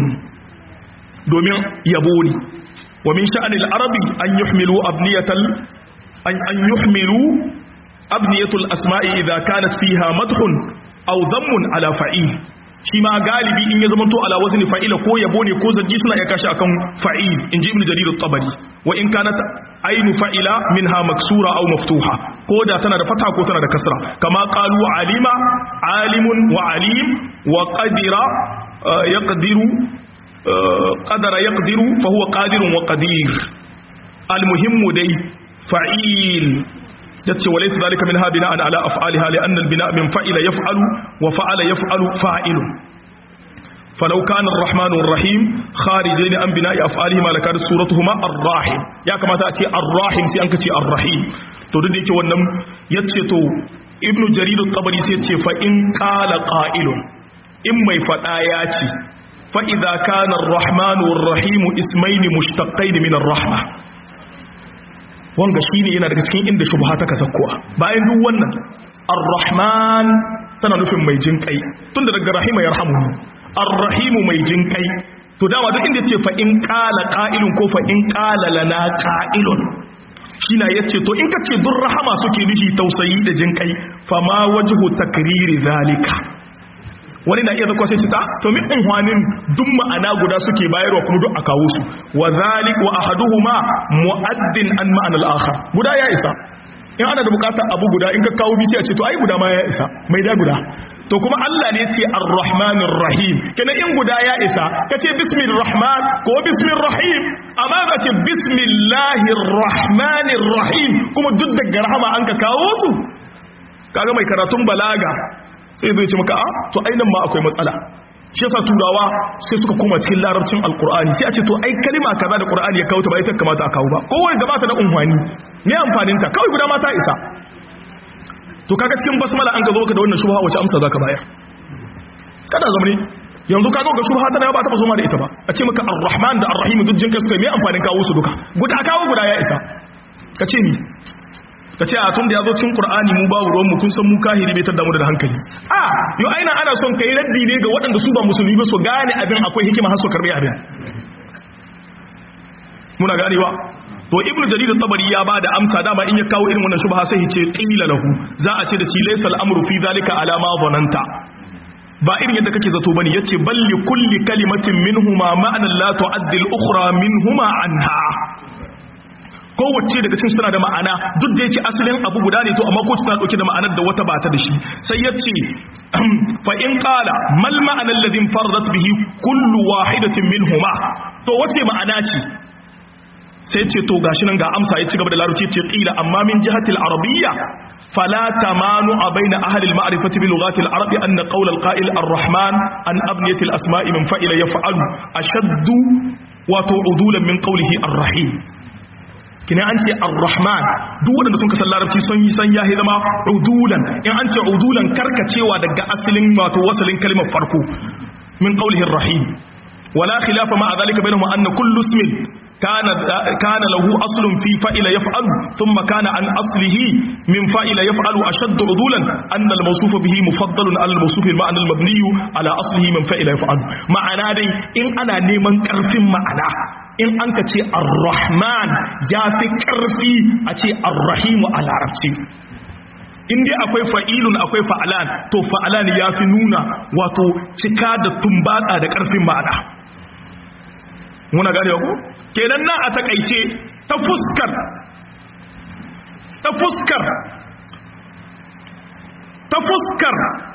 domin yabo ne ومن شأن العرب أن يحملوا أبنية أن, أن يحملوا أبنية الأسماء إذا كانت فيها مدح أو ذم على فعيل شما غالبي إن يزمنتو على وزن فعيل كو يبوني كو زجيسنا يكاشا أكم فعيل إن جي ابن جرير الطبري وإن كانت أين فعيل منها مكسورة أو مفتوحة كو دا تنا دا فتحة كو تنا دا كسرة كما قالوا علم عالم وعليم وقدر آه يقدر قدر يقدر فهو قادر وقدير المهم دي فعيل yace walaysa zalika minha bina'an ala af'aliha li'anna al-bina' min fa'ila yaf'alu wa fa'ala yaf'alu fa'ilun falau kana ar-rahmanu ar-rahim kharijain an bina'i af'alihima lakanat suratuhuma ar-rahim ya kamata a ce ar-rahim sai an kace ar-rahim to duk da yake wannan yace to ibnu jarir at-tabari sai yace fa in qala qa'ilun in mai fada ya ce فإذا كان الرحمن والرحيم اسمين مشتقين من الرحمة wanga shine yana daga cikin inda shubha ta kasakkuwa bayan duk wannan ar-rahman tana nufin mai jinkai tunda daga rahima yarhamu ar-rahim mai jinkai to dama duk inda yace fa in qala qa'ilun ko fa in qala lana qa'ilun shine yace to in kace dur rahama suke nufi tausayi da jinkai fa ma wajhu takriri zalika wani na iya zakwa sai cita to min unhwanin duk ma'ana guda suke bayarwa kuma duk a kawo su wa zalik wa ahaduhuma mu'addin an ma'anal akhar guda ya isa in ana da bukatar abu guda in ka kawo bisi a ce to ai guda ma ya isa mai da guda to kuma Allah ne ce ar-rahmanir rahim kenan in guda ya isa kace bismir rahman ko bismir rahim amma ka ce bismillahir rahmanir rahim kuma duk daga rahama an ka kawo su kaga mai karatun balaga sai zai ce maka a to ainihin ma akwai matsala shi yasa turawa sai suka koma cikin larabcin alkur'ani sai a ce to ai kalima kaza da qur'ani ya kawo ta ba ita kamata a kawo ba kowa gabata da unhwani me amfanin ta kawai guda ma ta isa to kaga cikin basmala an ka zo ka da wannan shubha wace amsa zaka bayar kada zamani yanzu kaga ga shubha tana ba ta zo ma da ita ba a ce maka ar-rahman da ar-rahim duk jinka suka me amfanin kawo su duka guda kawo guda ya isa ka ce ni ka ce a tun da ya zo cikin qur'ani mu babu ruwan mu kun san mu kahiri bai tada mu da hankali a yo aina ana son kai raddi ne ga waɗanda su ba musulmi ba su gane abin akwai hikima har su karbi abin muna ganewa to ibnu jarir tabari ya bada amsa dama in ya kawo irin wannan shubha sai ya ce qila lahu za a ce da shi laysa al-amru fi zalika ala ma dhananta ba irin yadda kake zato bane yace balli kulli kalimatin minhuma ma'anan la tu'addi al-ukhra minhuma anha kowace daga cikin suna da ma'ana duk da yake asalin abu guda ne to amma ko tana dauke da ma'anar da wata ba ta da shi sai yace fa in qala mal ma'ana alladhi faradat bihi kullu wahidatin minhuma to wace ma'ana ce sai ce to gashi nan ga amsa ya ci gaba da larabci ce qila amma min jihatil arabiyya fala tamanu baina ahli al-ma'rifati bi lughati al-arab anna qawl al-qa'il ar-rahman an abniyati al-asma'i min fa'ila yaf'alu ashaddu wa tu'udulan min qawlihi ar-rahim kina an ce ar-rahman duk wanda sun kasan larabci sun yi san yahi zama udulan in an ce udulan karkacewa daga asalin wato wasalin kalmar farko min qawlihi ar-rahim wala khilafa ma dhalika bainahum anna kullu ismin kana kana lahu aslun fi fa'ila yaf'alu thumma kana an aslihi min fa'ila yaf'alu ashaddu udulan anna al-mawsuf bihi mufaddalun ala al-mawsuf al-ma'na al-mabni ala aslihi min fa'ila yaf'alu ma'ana dai in ana neman karfin ma'ana in an ka ce ar-rahman ya fi ƙarfi a ce ar-rahimu a larabci in dai akwai fa'ilun akwai fa'alan to fa'alan ya fi nuna wato cika da tumbatsa da ƙarfin ma'ana muna gane ku kenan na a takaice ta fuskar ta fuskar ta fuskar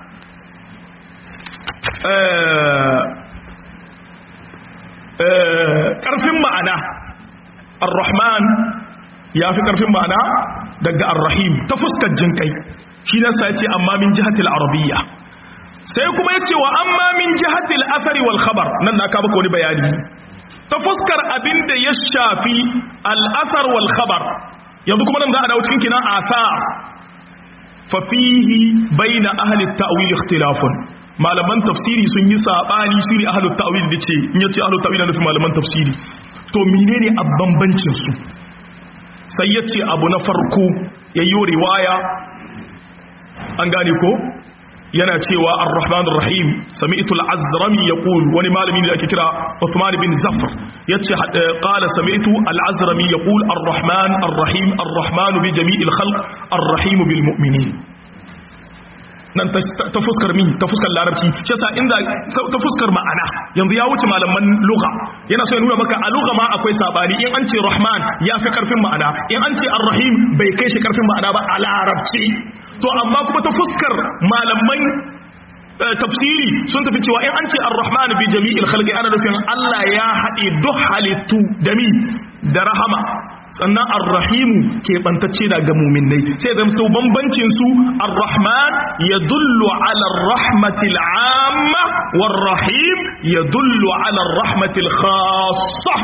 ƙarfin ma'ana ar-rahman ya fi ƙarfin ma'ana daga ar-rahim ta fuskar jinkai shi nasa ya ce amma min jihatil arabiyya sai kuma ya ce wa amma min jihatil asari wal khabar nan na kaba wani bayani ta fuskar abin da ya shafi al'asar wal khabar yanzu kuma nan za a dawo cikin kina asa fa fihi bayna ahli at-ta'wil ikhtilafun malaman tafsiri sun yi sabani su ne ahalut ta'wil da ce in yace ahalut ta'wil na nufin malaman tafsiri to menene a bambancin su sai yace abu na farko yayyo riwaya an gane ko yana cewa ar-rahman ar-rahim sami'tu al-azrami yaqul wani malami da ake kira Uthman bin Zafar yace qala sami'tu al-azrami yaqul ar-rahman ar-rahim ar-rahman bi jami'il khalq ar-rahim bil mu'minin nan ta fuskar mi ta fuskar larabci shi yasa inda ta fuskar ma'ana yanzu ya wuce malaman lugha yana so ya nuna maka a lugha ma akwai sabani in an ce rahman ya fi karfin ma'ana in an ce ar-rahim bai kai shi karfin ma'ana ba a larabci to amma kuma ta fuskar malaman tafsiri sun tafi cewa in an ce ar-rahman bi jami'il khalqi ana nufin Allah ya haɗe duk halittu da mi da rahama sannan ar-rahimu ke bantacce daga muminai sai zama to bambancin su ar-rahman yadullu ala ar-rahmatil amma war-rahim yadullu ala ar-rahmatil khassa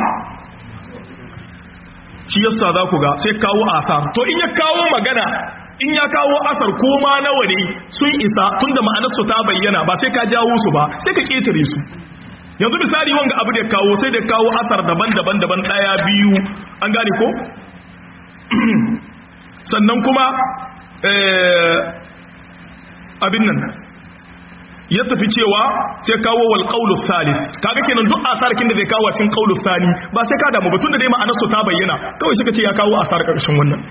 shi yasa za ku ga sai kawo asar to in ya kawo magana in ya kawo asar ko ma nawa ne sun isa tunda ma'anar su ta bayyana ba sai ka jawo su ba sai ka ketare su yanzu misali wanga abu da kawo sai da kawo asar daban-daban daban daya biyu an gane ko sannan kuma abin nan ya tafi cewa sai kawo wal qawlu thalith kaga kenan duk asarkin da zai kawo cikin qawlu thani ba sai ka damu ba tunda dai ma'anar su ta bayyana kawai suka ce ya kawo asar karshen wannan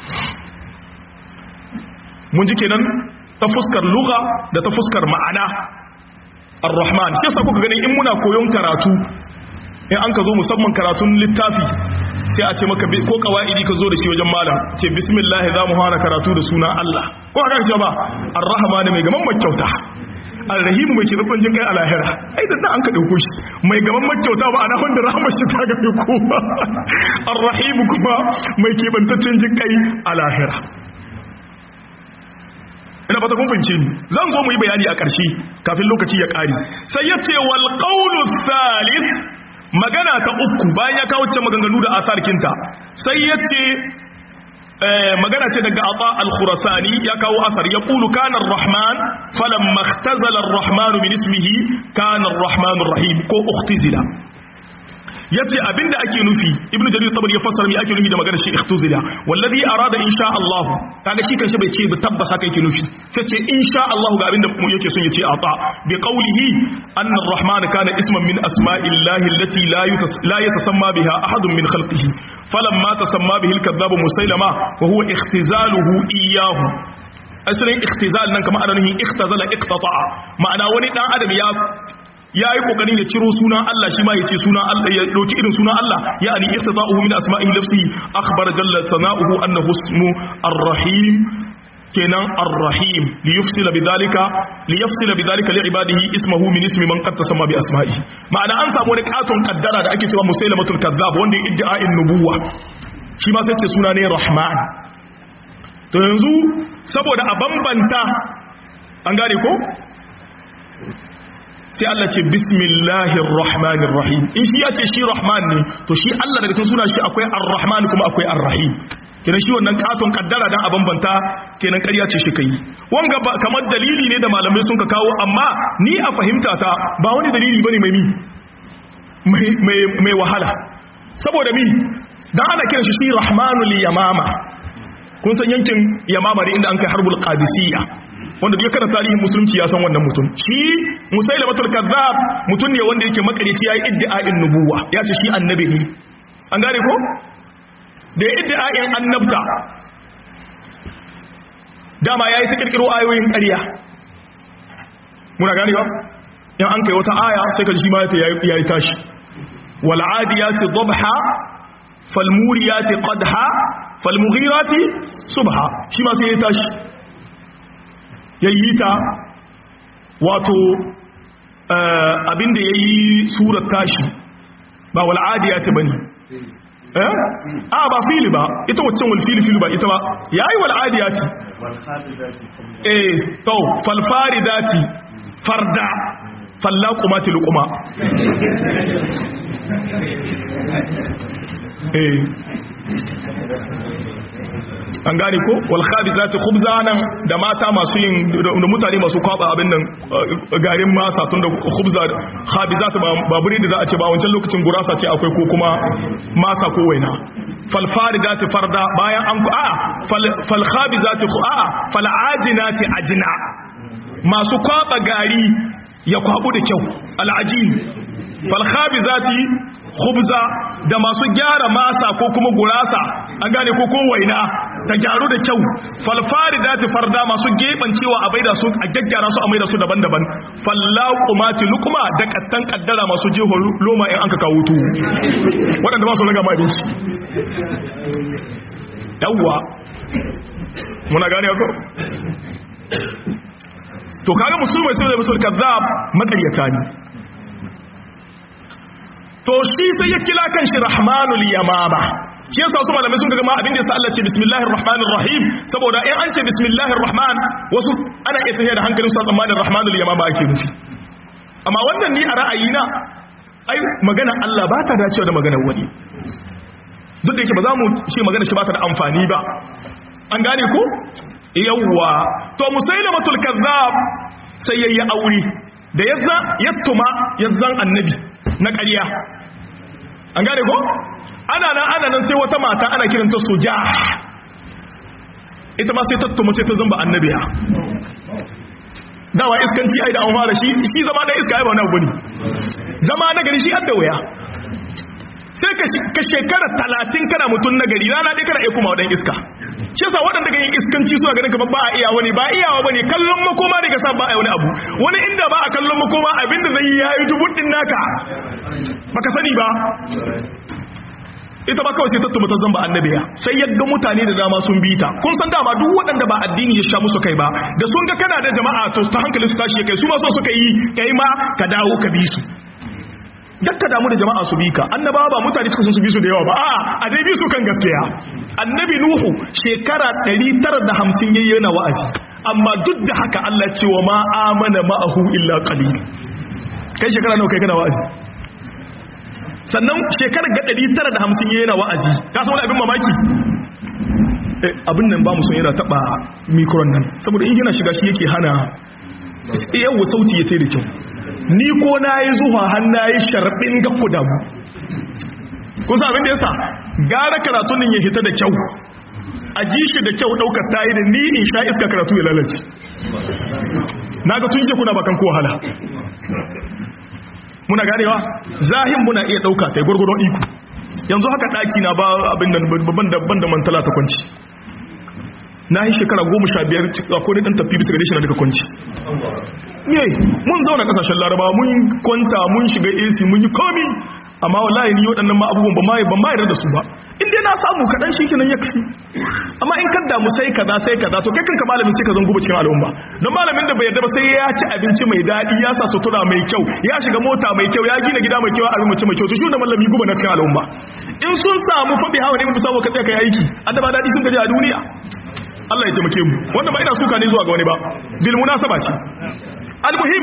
mun ji kenan ta fuskar lugha da ta fuskar ma'ana ar-rahman shi yasa kuka gani in muna koyon karatu in an ka zo musamman karatun littafi sai a ce maka ko kawaidi ka zo da shi wajen malam ce bismillah za mu fara karatu da suna Allah ko haka ce ba ar-rahman mai gaman makyauta arrahimu mai keɓaɓɓen jin kai a lahira ai da an ka ɗauko shi mai gaban makyauta ba ana wanda rahama shi ta gabe kowa arrahimu kuma mai keɓantaccen jin kai a lahira ina fata kun fahimce ni zan zo mu yi bayani a ƙarshe kafin lokaci ya ƙare sai ya ce wal qawlu thalith magana ta uku bayan ya kawo ce maganganu da asar kinta sai ya ce magana ce daga ata al-khurasani ya kawo asar ya kulu kana ar-rahman falamma ikhtazala ar-rahman min ismihi kana ar-rahman ar-rahim ko ukhtizila yace abinda ake nufi ibnu jarir tabari ya fassara me ake nufi da maganar shi ikhtuzila wallazi arada insha Allah kaga shi kanshi bai ce ba tabbasa kai yake nufi sai ce insha Allah ga abinda mu yake son yace ata bi qawlihi anna ar-rahman kana isman min asma'illahi allati la la yatasamma biha ahadun min khalqihi falamma tasamma bihi al-kadhab musailama wa huwa ikhtizaluhu iyyahu asalin ikhtizal nan kamar ananin ikhtazala iqtata'a ma'ana wani dan adam ya ya yi kokarin ya ciro sunan Allah shi ma ya ce sunan Allah ya dauki irin sunan Allah ya ani iqtida'uhu min asma'ihi lafzi akhbara jalla sana'uhu annahu ismu ar-rahim kenan ar-rahim li yufsila bidhalika li yafsila bidhalika li ibadihi ismuhu min ismi man qad tasamma bi asma'ihi ma'ana an samu wani katon kaddara da ake cewa musailamatul kazzab wanda ya iddia'in nubuwa shi ma sai ce suna ne rahman to yanzu saboda a bambanta an gane ko sai Allah ce bismillahir rahmanir rahim in shi ya ce shi rahman ne to shi Allah daga cikin suna shi akwai ar-rahman kuma akwai ar-rahim kenan shi wannan katon kaddara dan a bambanta kenan ƙarya ce shi kai wanga ba kamar dalili ne da malamai sun ka kawo amma ni a fahimta ta ba wani dalili bane mai mi mai mai wahala saboda mi dan ana kiran shi shi rahmanul yamama kun san yankin yamama ne inda an kai harbul qadisiyya wanda duk kana tarihin musulunci ya san wannan mutum shi musailamatul kazzab mutum ne wanda yake makarici yayi iddia'in nubuwa ya ce shi annabi ne an gane ko da ya iddia'in annabta dama yayi ta kirkiro ayoyin ƙarya muna gane ba in an kai wata aya sai ka shi ma yayi tashi wal adiyati dhabha fal muriyati qadha fal mughirati subha shi ma sai ya tashi ya yi ta wato abinda ya yi surar tashi ba wal'adiya ta bane eh a ba fili ba ita waccan walfili fili ba ita ba ya yi wal'adiya ti eh to falfari dati farda falla kuma tilukuma eh an gane ko wal khabizati khubzanan da mata masu yin da mutane masu kwaba abin nan garin masa tun da khubza khabizat ba buri da za a ce ba wancan lokacin gurasa ce akwai ko kuma masa ko waina fal faridati farda bayan an ku a fal khabizati a fal ajinati ajina masu kwaba gari ya kwabu da kyau al ajin fal khabizati khubza da masu gyara masa ko kuma gurasa an gane ko ko waina ta gyaru da kyau falfari da farda masu geban cewa a baida su a gaggyara su a maida su daban-daban fallaqumati lukuma da kattan kaddara masu jeho loma in an ka kawo tu waɗanda ba su raga ma abinci yawwa muna gane ko to kaga musulmai sai da musul kazzab makaryata ne to shi sai ya kila kan shi rahmanul yamama shi yasa su malamai sun ga ma abin da yasa Allah ce bismillahir rahmanir rahim saboda in an ce bismillahir rahman wasu ana iya tafiya da hankalin su tsammanin rahmanul yamama ake nufi amma wannan ni a ra'ayina ai magana Allah ba ta dacewa da maganar wani duk da yake ba za mu ce magana shi ba ta da amfani ba an gane ko yawwa to musailamatul kazzab sai yayi aure da yazza yattuma yazzan annabi na ƙarya an gane ko ana nan ana nan sai wata mata ana kiranta soja ita ma sai tattuma sai ta zamba annabiya dawa iskanci ai da an fara shi shi zama da iska ai ba wani abu ne zama na gari shi adda waya sai ka shekara talatin kana mutum na gari rana ɗaya kana iya kuma waɗanda iska shi yasa waɗanda ga yin iskanci suna ganin kamar ba a iya wani ba iyawa bane kallon makoma da ka sa ba a wani abu wani inda ba a kallon makoma abinda zai yi yayi dubun din naka baka sani ba ita ba kawai sai ta tumata zamba annabiya sai ya ga mutane da dama sun bi ta kun san dama duk waɗanda ba addini ya sha musu kai ba da sun ga kana da jama'a to ta hankali su tashi kai su ma so suka yi kai ma ka dawo ka bi su dakka damu da jama'a su bi ka annabawa ba mutane suka sun su bi su da yawa ba a'a a dai bi su kan gaskiya annabi nuhu shekara 950 yayi yana wa'azi amma duk da haka Allah ce wa ma amana ma'ahu illa qalil kai shekara nawa kai kana wa'azi sannan shekarar ga 950 yayi yana wa'azi ka san wani abin mamaki abin nan ba mu son yana taba mikron nan saboda in yana shiga shi yake hana yawo sauti ya tai da kyau ni ko na yi zuwa hannu yi sharɓin ga kudamu kusa abin da yasa gara karatun ya hita da kyau a ji shi da kyau ɗaukar ta yi da ni in sha iska karatu ya lalace na ga tun kuna bakan ko wahala muna ganewa zahin muna iya ɗauka ta yi gwargwadon iko yanzu haka ɗaki na ba abin da babban da mantala ta kwanci na yi shekara goma sha biyar a kodin ɗan tafi bisa gare shi na daga kwanci ne mun zauna kasashen laraba mun kwanta mun shiga ac mun yi komi amma wallahi ni waɗannan ma abubuwan ba mai ban mayar da su ba in dai na samu kaɗan shi kenan ya kafi amma in kan damu sai kaza sai kaza to kai kanka malamin sai ka zan guba cikin al'umma don malamin da bai yarda ba sai ya ci abinci mai daɗi ya sa sutura mai kyau ya shiga mota mai kyau ya gina gida mai kyau a abinci mai kyau to shi da malami guba na cikin al'umma in sun samu faɗi hawa ne mu samu ka tsaya kai aiki annaba daɗi sun gaji a duniya Allah ya taimake mu wannan ba ina suka ne zuwa ga wani ba bil munasaba ce almuhim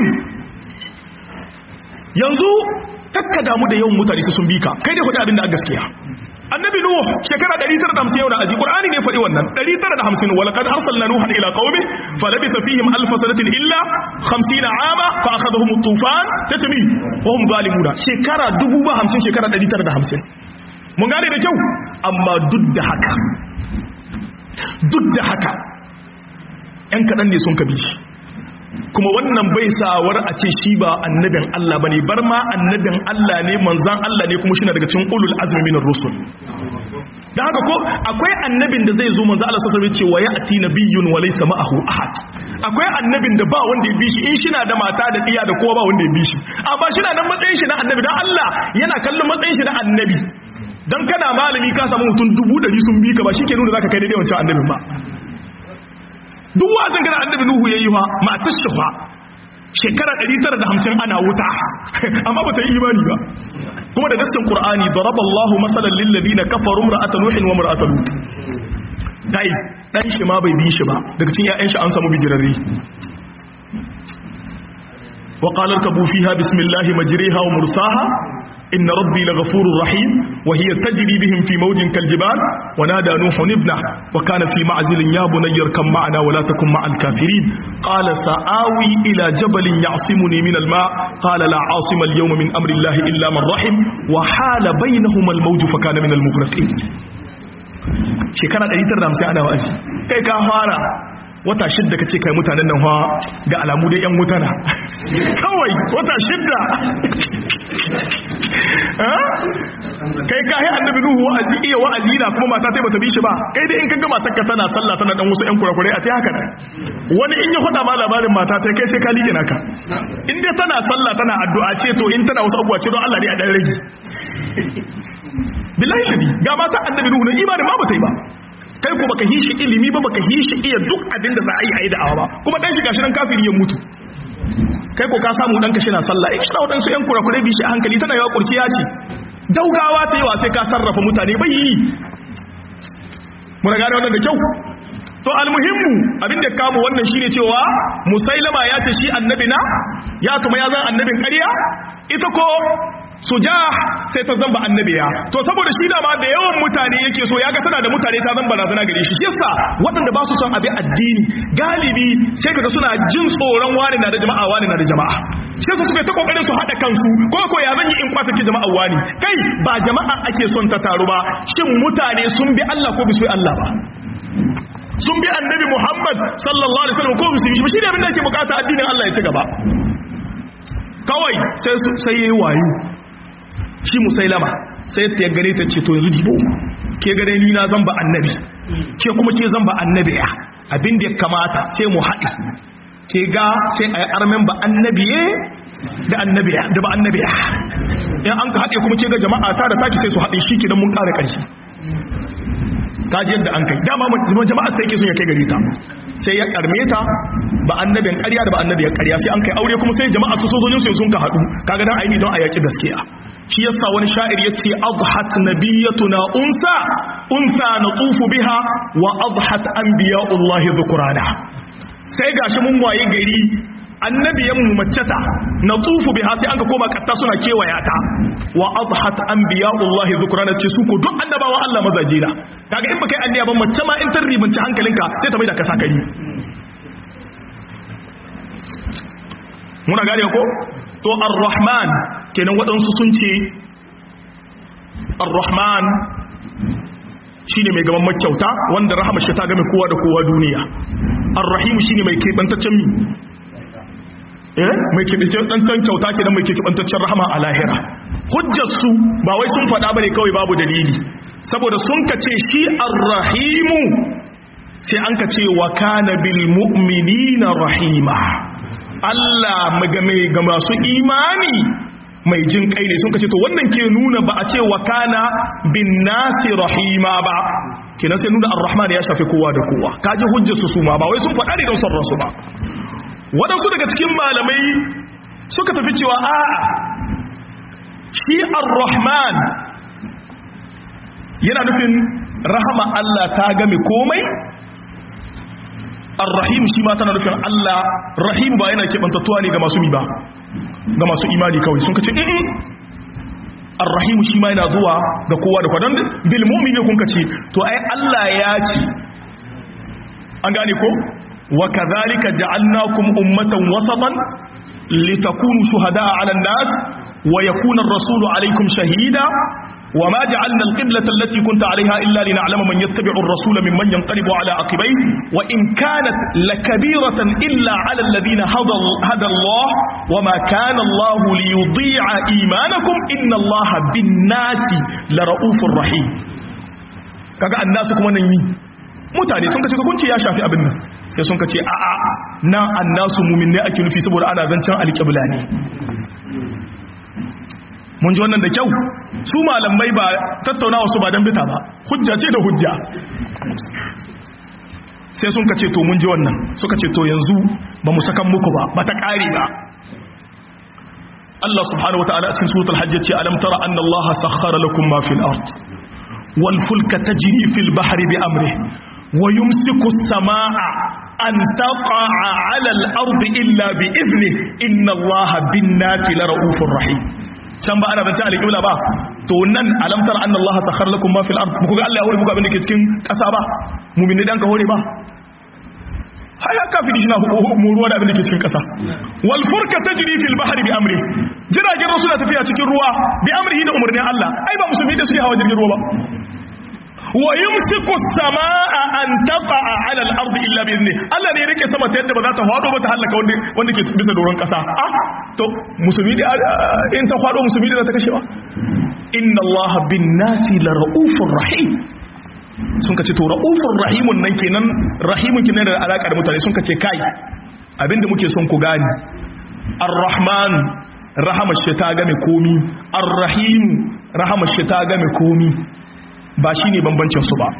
yanzu takka damu da yawan mutane su sun bika kai dai faɗi abin da a gaskiya annabi nuh shekara 950 yau da aji qur'ani ne faɗi wannan 950 wala kad arsalna nuhan ila qaumi falabitha fihim alf sanatin illa 50 ama fa akhadhahum at-tufan tatmi wa hum zalimuna shekara 50 shekara 950 mun gane da kyau amma duk da haka duk da haka ‘yan kaɗan ne sun kabi shi kuma wannan bai sawar a ce shi ba annabin Allah ba ne bar ma annabin Allah ne manzan Allah ne kuma shi na daga cikin ulul azumi minar rusul da haka ko akwai annabin da zai zo manzan Allah sassabe ce wa ya ati nabiyyun wa laysa ma'ahu ahad akwai annabin da ba wanda ya bi shi in shi na da mata da iya da kowa ba wanda ya bi shi amma shi na nan matsayin shi na annabi dan Allah yana kallon matsayin shi na annabi dan kana malami ka samu mutum dubu ɗari sun bi ka ba shi ke nuna zaka kai daidai wancan annabin ba duk wazin gana annabi nuhu yayi fa matar shi fa shekara 950 ana wuta amma ba ta yi imani ba kuma da nassin qur'ani daraballahu masalan lil ladina kafaru imra'atan nuhin wa imra'atan lut dai dan shi ma bai bi shi ba daga cikin ƴaƴan shi an samu bijirarre wa qala irkabu fiha bismillahi majriha wa mursaha إن ربي لغفور رحيم وهي تجري بهم في موج كالجبال ونادى نوح ابنه وكان في معزل يا بني اركب معنا ولا تكن مع الكافرين قال سآوي إلى جبل يعصمني من الماء قال لا عاصم اليوم من أمر الله إلا من رحم وحال بينهما الموج فكان من المغرقين shekara 150 ana wa'azi kai ka fara wata shidda ka ce kai mutanen nan ga alamu da 'yan mutana kawai wata shidda kai ka yi annabi nuhu wa'azi iya wa'azi na kuma mata sai bata bi shi ba kai dai in ka ga matar ka tana sallah tana dan wasu 'yan kurakurai a ta haka nan wani in ya faɗa ma labarin mata ta kai sai ka liƙe naka in dai tana sallah tana addu'a ce to in tana wasu abubuwa ce don Allah ne a dan rage billahi ladi ga mata annabi nuhu na imanin ma bata yi ba kai ko baka hishi ilimi ba baka hishi iya duk abin da za a yi a yi da'awa ba kuma dan shi gashi nan kafiri ya mutu kai ko ka samu dan kashi na sallah eh kina wadansu yan kurakure bi shi a hankali tana yawa kurciya ce daugawa ta yawa sai ka sarrafa mutane bai yi muna gane wannan da kyau to almuhimmu abin da kamo wannan shine cewa musailama ya ce shi annabi na ya kuma ya zan annabin ƙarya ita ko suja sai ta zamba annabiya to saboda shi da ma da yawan mutane yake so ya ga tana da mutane ta zamba razana gare shi shi yasa waɗanda ba su son abin addini galibi sai kaga suna jin tsoron wani na da jama'a wani na da jama'a shi yasa suka ta kokarin su hada kansu ko ko ya zan yi in kwata ki jama'a wani kai ba jama'a ake son ta taru ba shin mutane sun bi Allah ko bisu Allah ba sun bi annabi Muhammad sallallahu alaihi wasallam ko bisu shi ne abin da yake bukata addinin Allah ya ci gaba kawai sai sai yayi wayo shi musailama sai ta gare ta ce to yanzu dibo ke gare ni na zamba annabi ke kuma ke zamba annabi ya abin da ya kamata sai mu haɗi ke ga sai a yi armen ba annabiye da annabiya da ba annabiya in an ka haɗe kuma ke ga jama'a ta da taki sai su haɗe shi kenan mun ƙara ƙarfi kaji yadda an kai dama jama'a sai ke son ya kai gari ta sai ya karme ta ba annabin ƙarya da ba annabin ƙarya sai an kai aure kuma sai jama'a su sojojin su sun ka haɗu kaga dan aini don a yaki gaskiya shi yasa wani sha'ir yace adhat nabiyatuna unsa unsa natufu biha wa adhat anbiya'ullahi dhukrana sai gashi mun waye gari annabiyan mu maceta natufu biha sai an ka koma katta suna kewaya ta wa adhat anbiya'ullahi dhukrana ce su ko duk annabawa Allah mazaje na kaga in baka yi annabi ban mace ma in tarribanci hankalinka sai ta mai da ka sakari muna gane ko to ar-rahman kenan waɗansu sun ce ar-rahman shine mai gaban makyauta wanda rahama shi ta game kowa da kowa duniya ar-rahim shine mai kebantaccen mi eh mai kebantaccen kyauta kenan mai kebantaccen rahama a lahira hujjar su ba wai sun faɗa bane kawai babu dalili saboda sun kace shi ar-rahimu sai an kace wa kana bil mu'minina rahima Allah mai ga masu imani mai jin kai ne sun kace to wannan ke nuna ba a ce wa kana bin nasi rahima ba kenan sai nuna ar-rahman ya shafi kowa da kowa kaji hujjar su suma ba wai sun faɗa ne don son ransu ba waɗansu daga cikin malamai suka tafi cewa a'a shi ar-rahman yana nufin rahama Allah ta game komai ar-rahim shi ma tana nufin Allah rahim ba yana kebantattuwa ne ga masu mi ba ga masu imani kawai sun kace in ar-rahim shi ma yana zuwa ga kowa da kwadan bil mu'mini kun kace to ai Allah ya ce an gane ko wa kadhalika ja'alnakum ummatan wasatan litakunu shuhada'a 'ala an-nas wa yakuna ar-rasulu 'alaykum shahida وما جعلنا القبلة التي كنت عليها إلا لنعلم من يتبع الرسول ممن ينقلب على عقبيه وإن كانت لكبيرة إلا على الذين هدى, هدى الله وما كان الله ليضيع إيمانكم إن الله بالناس لرؤوف رحيم kaga annasu kuma nan yi mutane sun kace hukunci ya shafi abin nan sai sun kace a a na annasu mumin ne ake nufi saboda ana zancen alƙibla ne mun ji wannan da kyau su malamai ba tattaunawa su ba don bita ba hujja ce da hujja sai sun kace to mun ji wannan suka ce to yanzu ba mu sakan muku ba ba ta ƙare ba Allah subhanahu wa ta'ala cikin suratul hajj ce alam tara anna Allah sakhkhara lakum ma fil ard wal fulka tajri fil bahri bi amrihi wa yumsiku as-samaa'a an taqa'a 'ala al-ard illa bi idhnihi inna Allah bin-nasi lara'ufur rahim can ba ana zance alƙibla ba to nan alamtar anna Allah sakhar lakum ma fil ard muku ga Allah ya hore muku abin da ke cikin ƙasa ba mu'min dan ka hore ba haya kafiri shi na ruwa da abin da ke cikin ƙasa wal furka tajri fil bahri bi amri jiragen ruwa suna tafiya cikin ruwa bi amrihi da umarnin Allah ai ba musulmi da su yi hawa jirgin ruwa ba wa yumsiku as-samaa an taqa'a 'ala al-ardi illa bi idni Allah ne ya rike sama ta yadda ba za ta fado ba ta halaka wanda wanda ke bisa doron kasa ah to musulmi da in ta fado musulmi da za ta kashewa inna Allah bin nasi la raufur rahim sun kace to raufur rahimun nan kenan rahimun kenan da alaka da mutane sun kace kai abinda muke son ku gani ar-rahman rahamar shi ta game komi ar-rahim rahamar shi ta game komi ba shi ne bambancinsu ba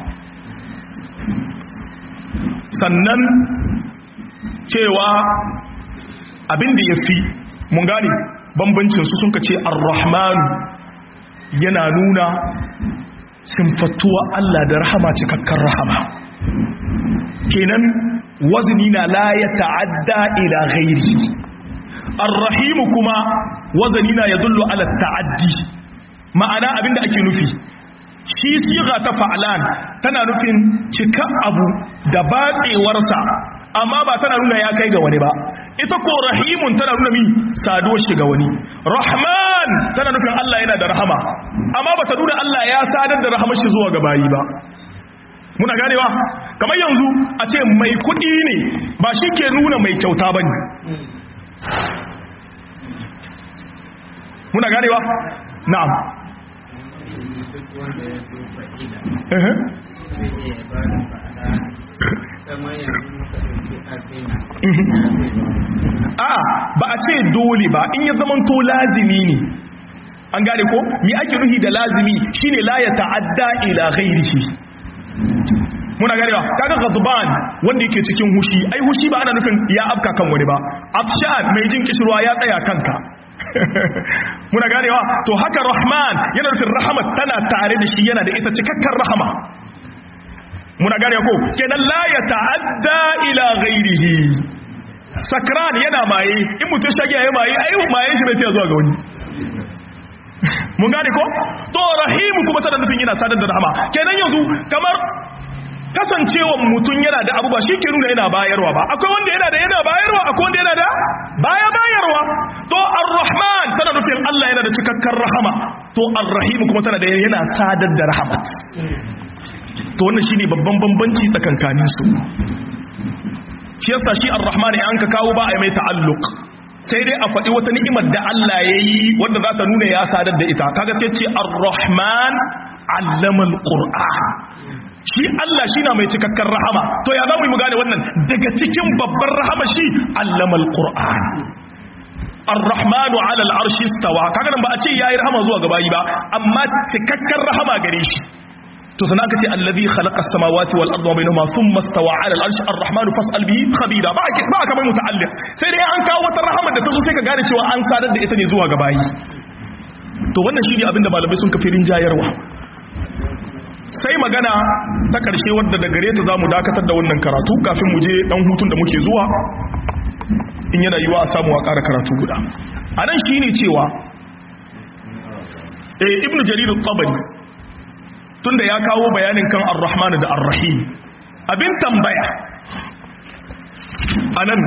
sannan cewa abinda ya fi mun gane bambancinsu sun ka ce ar-rahman yana nuna simfattuwa Allah da rahama cikakkar rahama kenan wazini na la ya ta'adda ila ghairi ar-rahimu kuma wazani na ya dullu ala ta'addi ma'ana abinda ake nufi shi siga ta fa'alan tana nufin cika abu da batsewarsa amma ba tana nuna ya kai ga wani ba ita ko rahimun tana nuna mi saduwar shi ga wani rahman tana nufin Allah yana da rahama amma ba ta nuna Allah ya sadar da rahamar shi zuwa ga bayi ba muna ganewa kamar yanzu a ce mai kuɗi ne ba shi ke nuna mai kyauta ba ne muna ganewa na'am a ba a ce dole ba in ya zamanto lazimi ne an gane ko mi ake nuhi da lazimi shine la ya ta'adda ila ghairihi muna ganewa kaga ghadban wanda yake cikin hushi ai hushi ba ana nufin ya afka kan wani ba afshan mai jin kishirwa ya tsaya kanka muna ganewa to haka rahman yana nufin rahmat tana tare da shi yana da ita cikakken rahama muna gane ko kenan la ya ta'adda ila ghairihi sakran yana maye in mutum shage ya maye ai maye shi bai zuwa ga wani mun gane ko to rahimu kuma tana nufin yana sadar da rahama kenan yanzu kamar kasancewan mutum yana da abu ba shi ke nuna yana bayarwa ba akwai wanda yana da yana bayarwa akwai wanda yana da baya bayarwa to ar-rahman tana nufin Allah yana da cikakken rahama to ar-rahim kuma tana da yana sadar da rahamat to wannan shine babban bambanci tsakankanin su shi yasa shi ar-rahman ya an ka kawo ba a mai ta'alluq sai dai a faɗi wata ni'imar da Allah ya yi wanda za ta nuna ya sadar da ita kaga sai ce ar-rahman allama al-qur'an shi Allah shi na mai cikakken rahama to ya zamu yi mu gane wannan daga cikin babban rahama shi allama al-qur'an ar-rahmanu ala al-arshi istawa kaga nan ba a ce yayi rahama zuwa ga bayi ba amma cikakken rahama gare shi to sana aka ce allazi khalaqa as-samawati wal arda bainahuma thumma istawa 'ala al-'arshi ar-rahmanu fas'al bihi khabira ba ake ba kamar muta'alliq sai dai an kawo wata rahama da ta zo sai ka gane cewa an sadar da ita ne zuwa ga bayi to wannan shi ne abinda malamai sun kafirin jayarwa sai magana ta karshe wadda da gare ta zamu dakatar da wannan karatu kafin mu je dan hutun da muke zuwa in yana yiwa a samu a ƙara karatu guda anan shine cewa eh ibnu jarir at-tabari tunda ya kawo bayanin kan ar-rahman da ar-rahim abin tambaya anan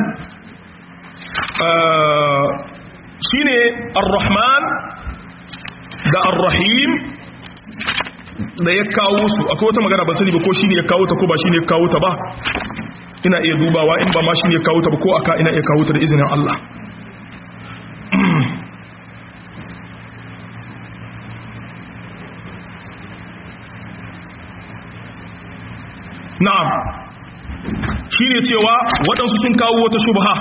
shine ar-rahman da ar-rahim da ya kawo su akwai wata magana ba sani ba ko shine ya kawo ta ko ba shine ya kawo ta ba ina iya dubawa in ba ma shine ya kawo ta ba ko aka ina iya kawo ta da izinin Allah na'am shine cewa waɗansu sun kawo wata shubha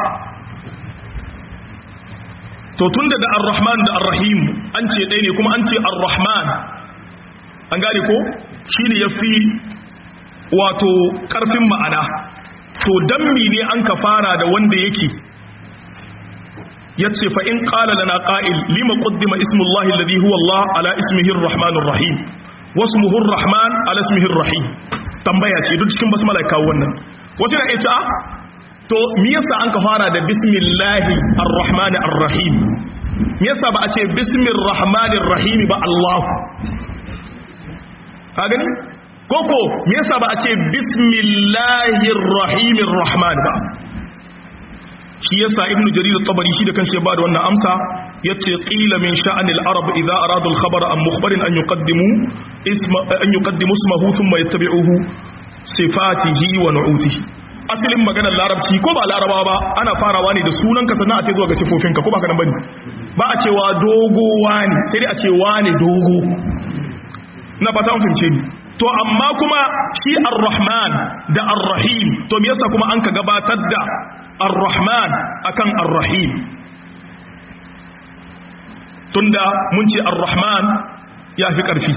to tunda da ar-rahman da ar-rahim an ce ɗaya ne kuma an ce ar-rahman an gane ko shine yafi wato ƙarfin ma'ana to dan ne an ka fara da wanda yake yace fa in qala lana qa'il lima qaddima ismullahi alladhi huwa Allah ala ismihi ar-rahmanir rahim wasmuhu ar-rahman ala ismihi ar-rahim tambaya ce duk cikin basmala kawo wannan wasu na ita to me yasa an ka fara da bismillahi ar-rahman ar-rahim me yasa ba a ce bismir rahmanir rahim ba Allah ka gani koko me yasa ba a ce bismillahir rahimir rahman ba shi yasa ibnu jarir at-tabari shi da kanshi ya bada wannan amsa yace qila min sha'anil arab idza aradu al-khabara an mukhbarin an yuqaddimu isma an yuqaddimu ismahu thumma yattabi'uhu sifatihi wa nu'utihi asalin maganar larabci ko ba larabawa ba ana farawa ne da sunanka sannan a ce zuwa ga sifofinka ko ba ka nan bane ba a cewa dogo wani sai dai a ce wani dogo na fata an fince ni to amma kuma shi ar-rahman da ar-rahim to me yasa kuma an ka gabatar da ar-rahman akan ar-rahim tunda mun ce ar-rahman ya fi ƙarfi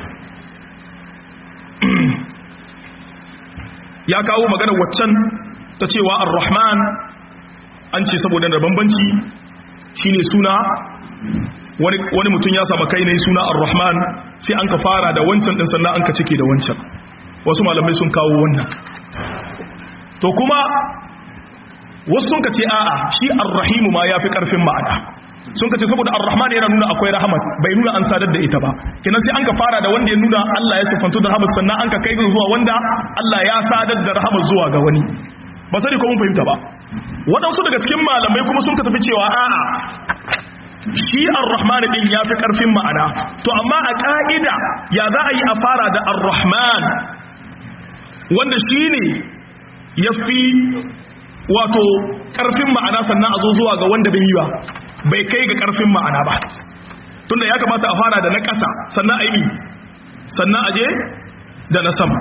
ya kawo magana waccan ta cewa ar-rahman an ce saboda da bambanci shine suna wani mutum ya samu kai ne suna ar-rahman sai an ka fara da wancan din sannan an ka cike da wancan wasu malamai sun kawo wannan to kuma wasu sun ka ce a'a shi ar-rahimu ma ya fi ƙarfin ma'ana sun ka ce saboda ar-rahman yana nuna akwai rahmat bai nuna an sadar da ita ba kenan sai an ka fara da wanda ya nuna Allah ya sifantu da rahmat sannan an ka kai zuwa wanda Allah ya sadar da rahmat zuwa ga wani ba sai ko mun fahimta ba waɗansu daga cikin malamai kuma sun ka tafi cewa a'a shi ar-rahman din ya fi karfin ma'ana to amma a ka'ida ya za a yi a fara da ar-rahman wanda shine yafi wato karfin ma'ana sannan a zo zuwa ga wanda bai yi ba bai kai ga karfin ma'ana ba tunda ya kamata a fara da na ƙasa sannan a yi sannan a je da na sama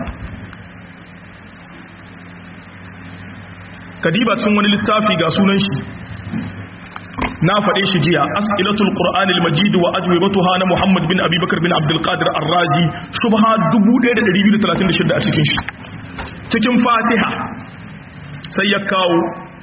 kadiba cikin wani littafi ga sunan shi na faɗe shi jiya as'ilatul qur'anil majid wa ajwibatuha na muhammad bin abubakar bin abdul qadir ar-razi shubha 1236 a cikin shi cikin fatiha sai ya kawo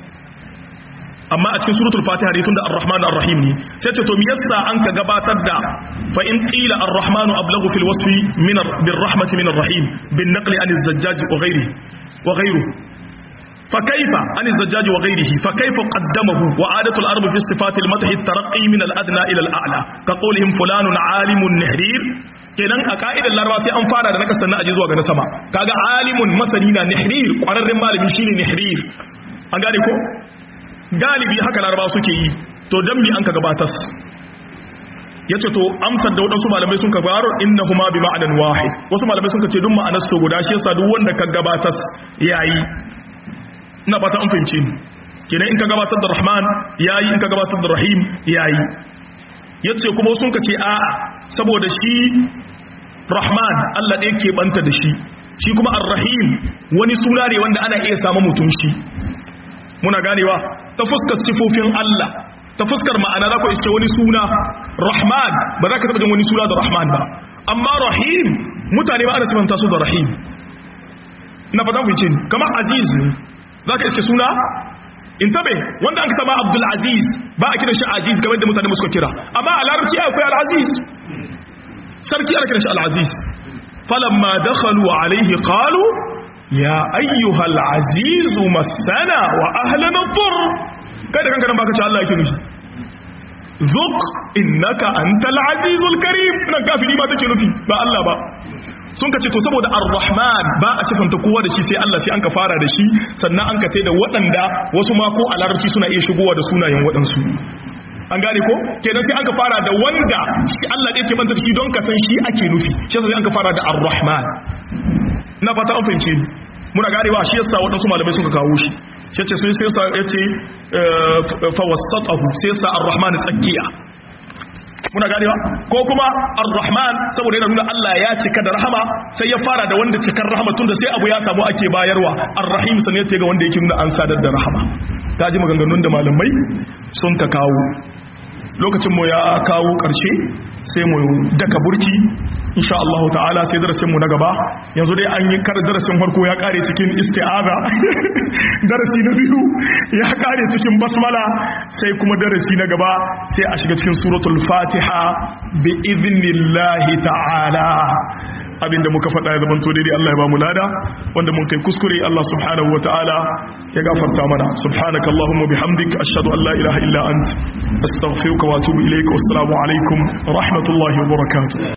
amma a cikin suratul fatiha ne tunda ar-rahman ar-rahim ne sai ce to me yasa an ka gabatar da fa in qila ar-rahmanu ablaghu fil wasfi min bir rahmati min ar-rahim bin naqli an az-zajjaj wa ghayrihi wa ghayruhu fa kayfa an az-zajjaj wa ghayrihi fa kayfa qaddamahu wa adatu al-arab fi sifat al-madh at-tarqi min al-adna ila al-a'la ka qawlihim fulanun alimun nahrir kenan a ka'idar laraba sai an fara da na kasan na aje zuwa ga na sama kaga alimun masani na nihrir kwararren malami shine nihrir an gane ko galibi haka laraba suke yi to dan mi an ka gabatas yace to amsar da wadansu malamai sun ka faro innahuma bi ma'anan wahid wasu malamai sun ka ce duk ma'anar su guda shi yasa duk wanda ka gabatas yayi ina fata an fahimce ni kenan in ka gabatar da rahman yayi in ka gabatar da rahim yayi yace kuma sun ka ce a'a saboda shi rahman Allah ɗaya ke banta da shi shi kuma ar-rahim wani suna ne wanda ana iya samu mutum shi muna ganewa ta fuskar sifofin Allah ta fuskar ma'ana za ku iske wani suna rahman ba za ka taɓa jin wani suna da rahman ba amma rahim mutane ba ana cimanta su da rahim na fata ku ce kamar aziz ne za ka iske suna in tabe wanda an sama abdul aziz ba a kiran shi aziz kamar da mutane suka kira amma a larabci akwai al-aziz sarki ana kiran shi al-aziz falamma dakhalu alayhi qalu ya ayyuhal azizu masana wa ahlana dur kai da kanka nan baka ce Allah yake nufi zuk innaka antal azizul karim nan kafiri ma take nufi ba Allah ba sun ka ce to saboda ar-rahman ba a sifanta kowa da shi sai Allah sai an ka fara da shi sannan an ka tai da waɗanda wasu ma ko a larabci suna iya shigowa da sunayen waɗansu an gane ko kenan sai an ka fara da wanda shi Allah ɗaya ke manta da shi don ka san shi ake nufi shi sai an ka fara da ar-rahman na fata an fahimce ni muna ganewa shi yasa waɗansu malamai suka kawo shi shi ce sun sai ya ce fa wasatahu sai sa ar-rahman tsakiya muna ganewa ko kuma ar-rahman saboda yana nuna Allah ya cika da rahama sai ya fara da wanda cikar rahama tunda sai abu ya samu ake bayarwa ar-rahim sanin ya ga wanda yake nuna an sadar da rahama ta ji maganganun da malamai sun ka kawo lokacin mu ya kawo ƙarshe sai mu daka burki insha Allah ta'ala sai darasin mu na gaba yanzu dai an yi kar darasin farko ya kare cikin isti'aza darasi na biyu ya kare cikin basmala sai kuma darasi na gaba sai a shiga cikin suratul fatiha bi idnillahi ta'ala abinda muka faɗa ya zamanto daidai Allah ya ba mu lada wanda mun kai kuskure Allah subhanahu wataala ya gafarta mana subhanaka allahumma bihamdik ashhadu an la ilaha illa ant astaghfiruka wa atubu ilaik wassalamu alaikum wa rahmatullahi wa barakatuh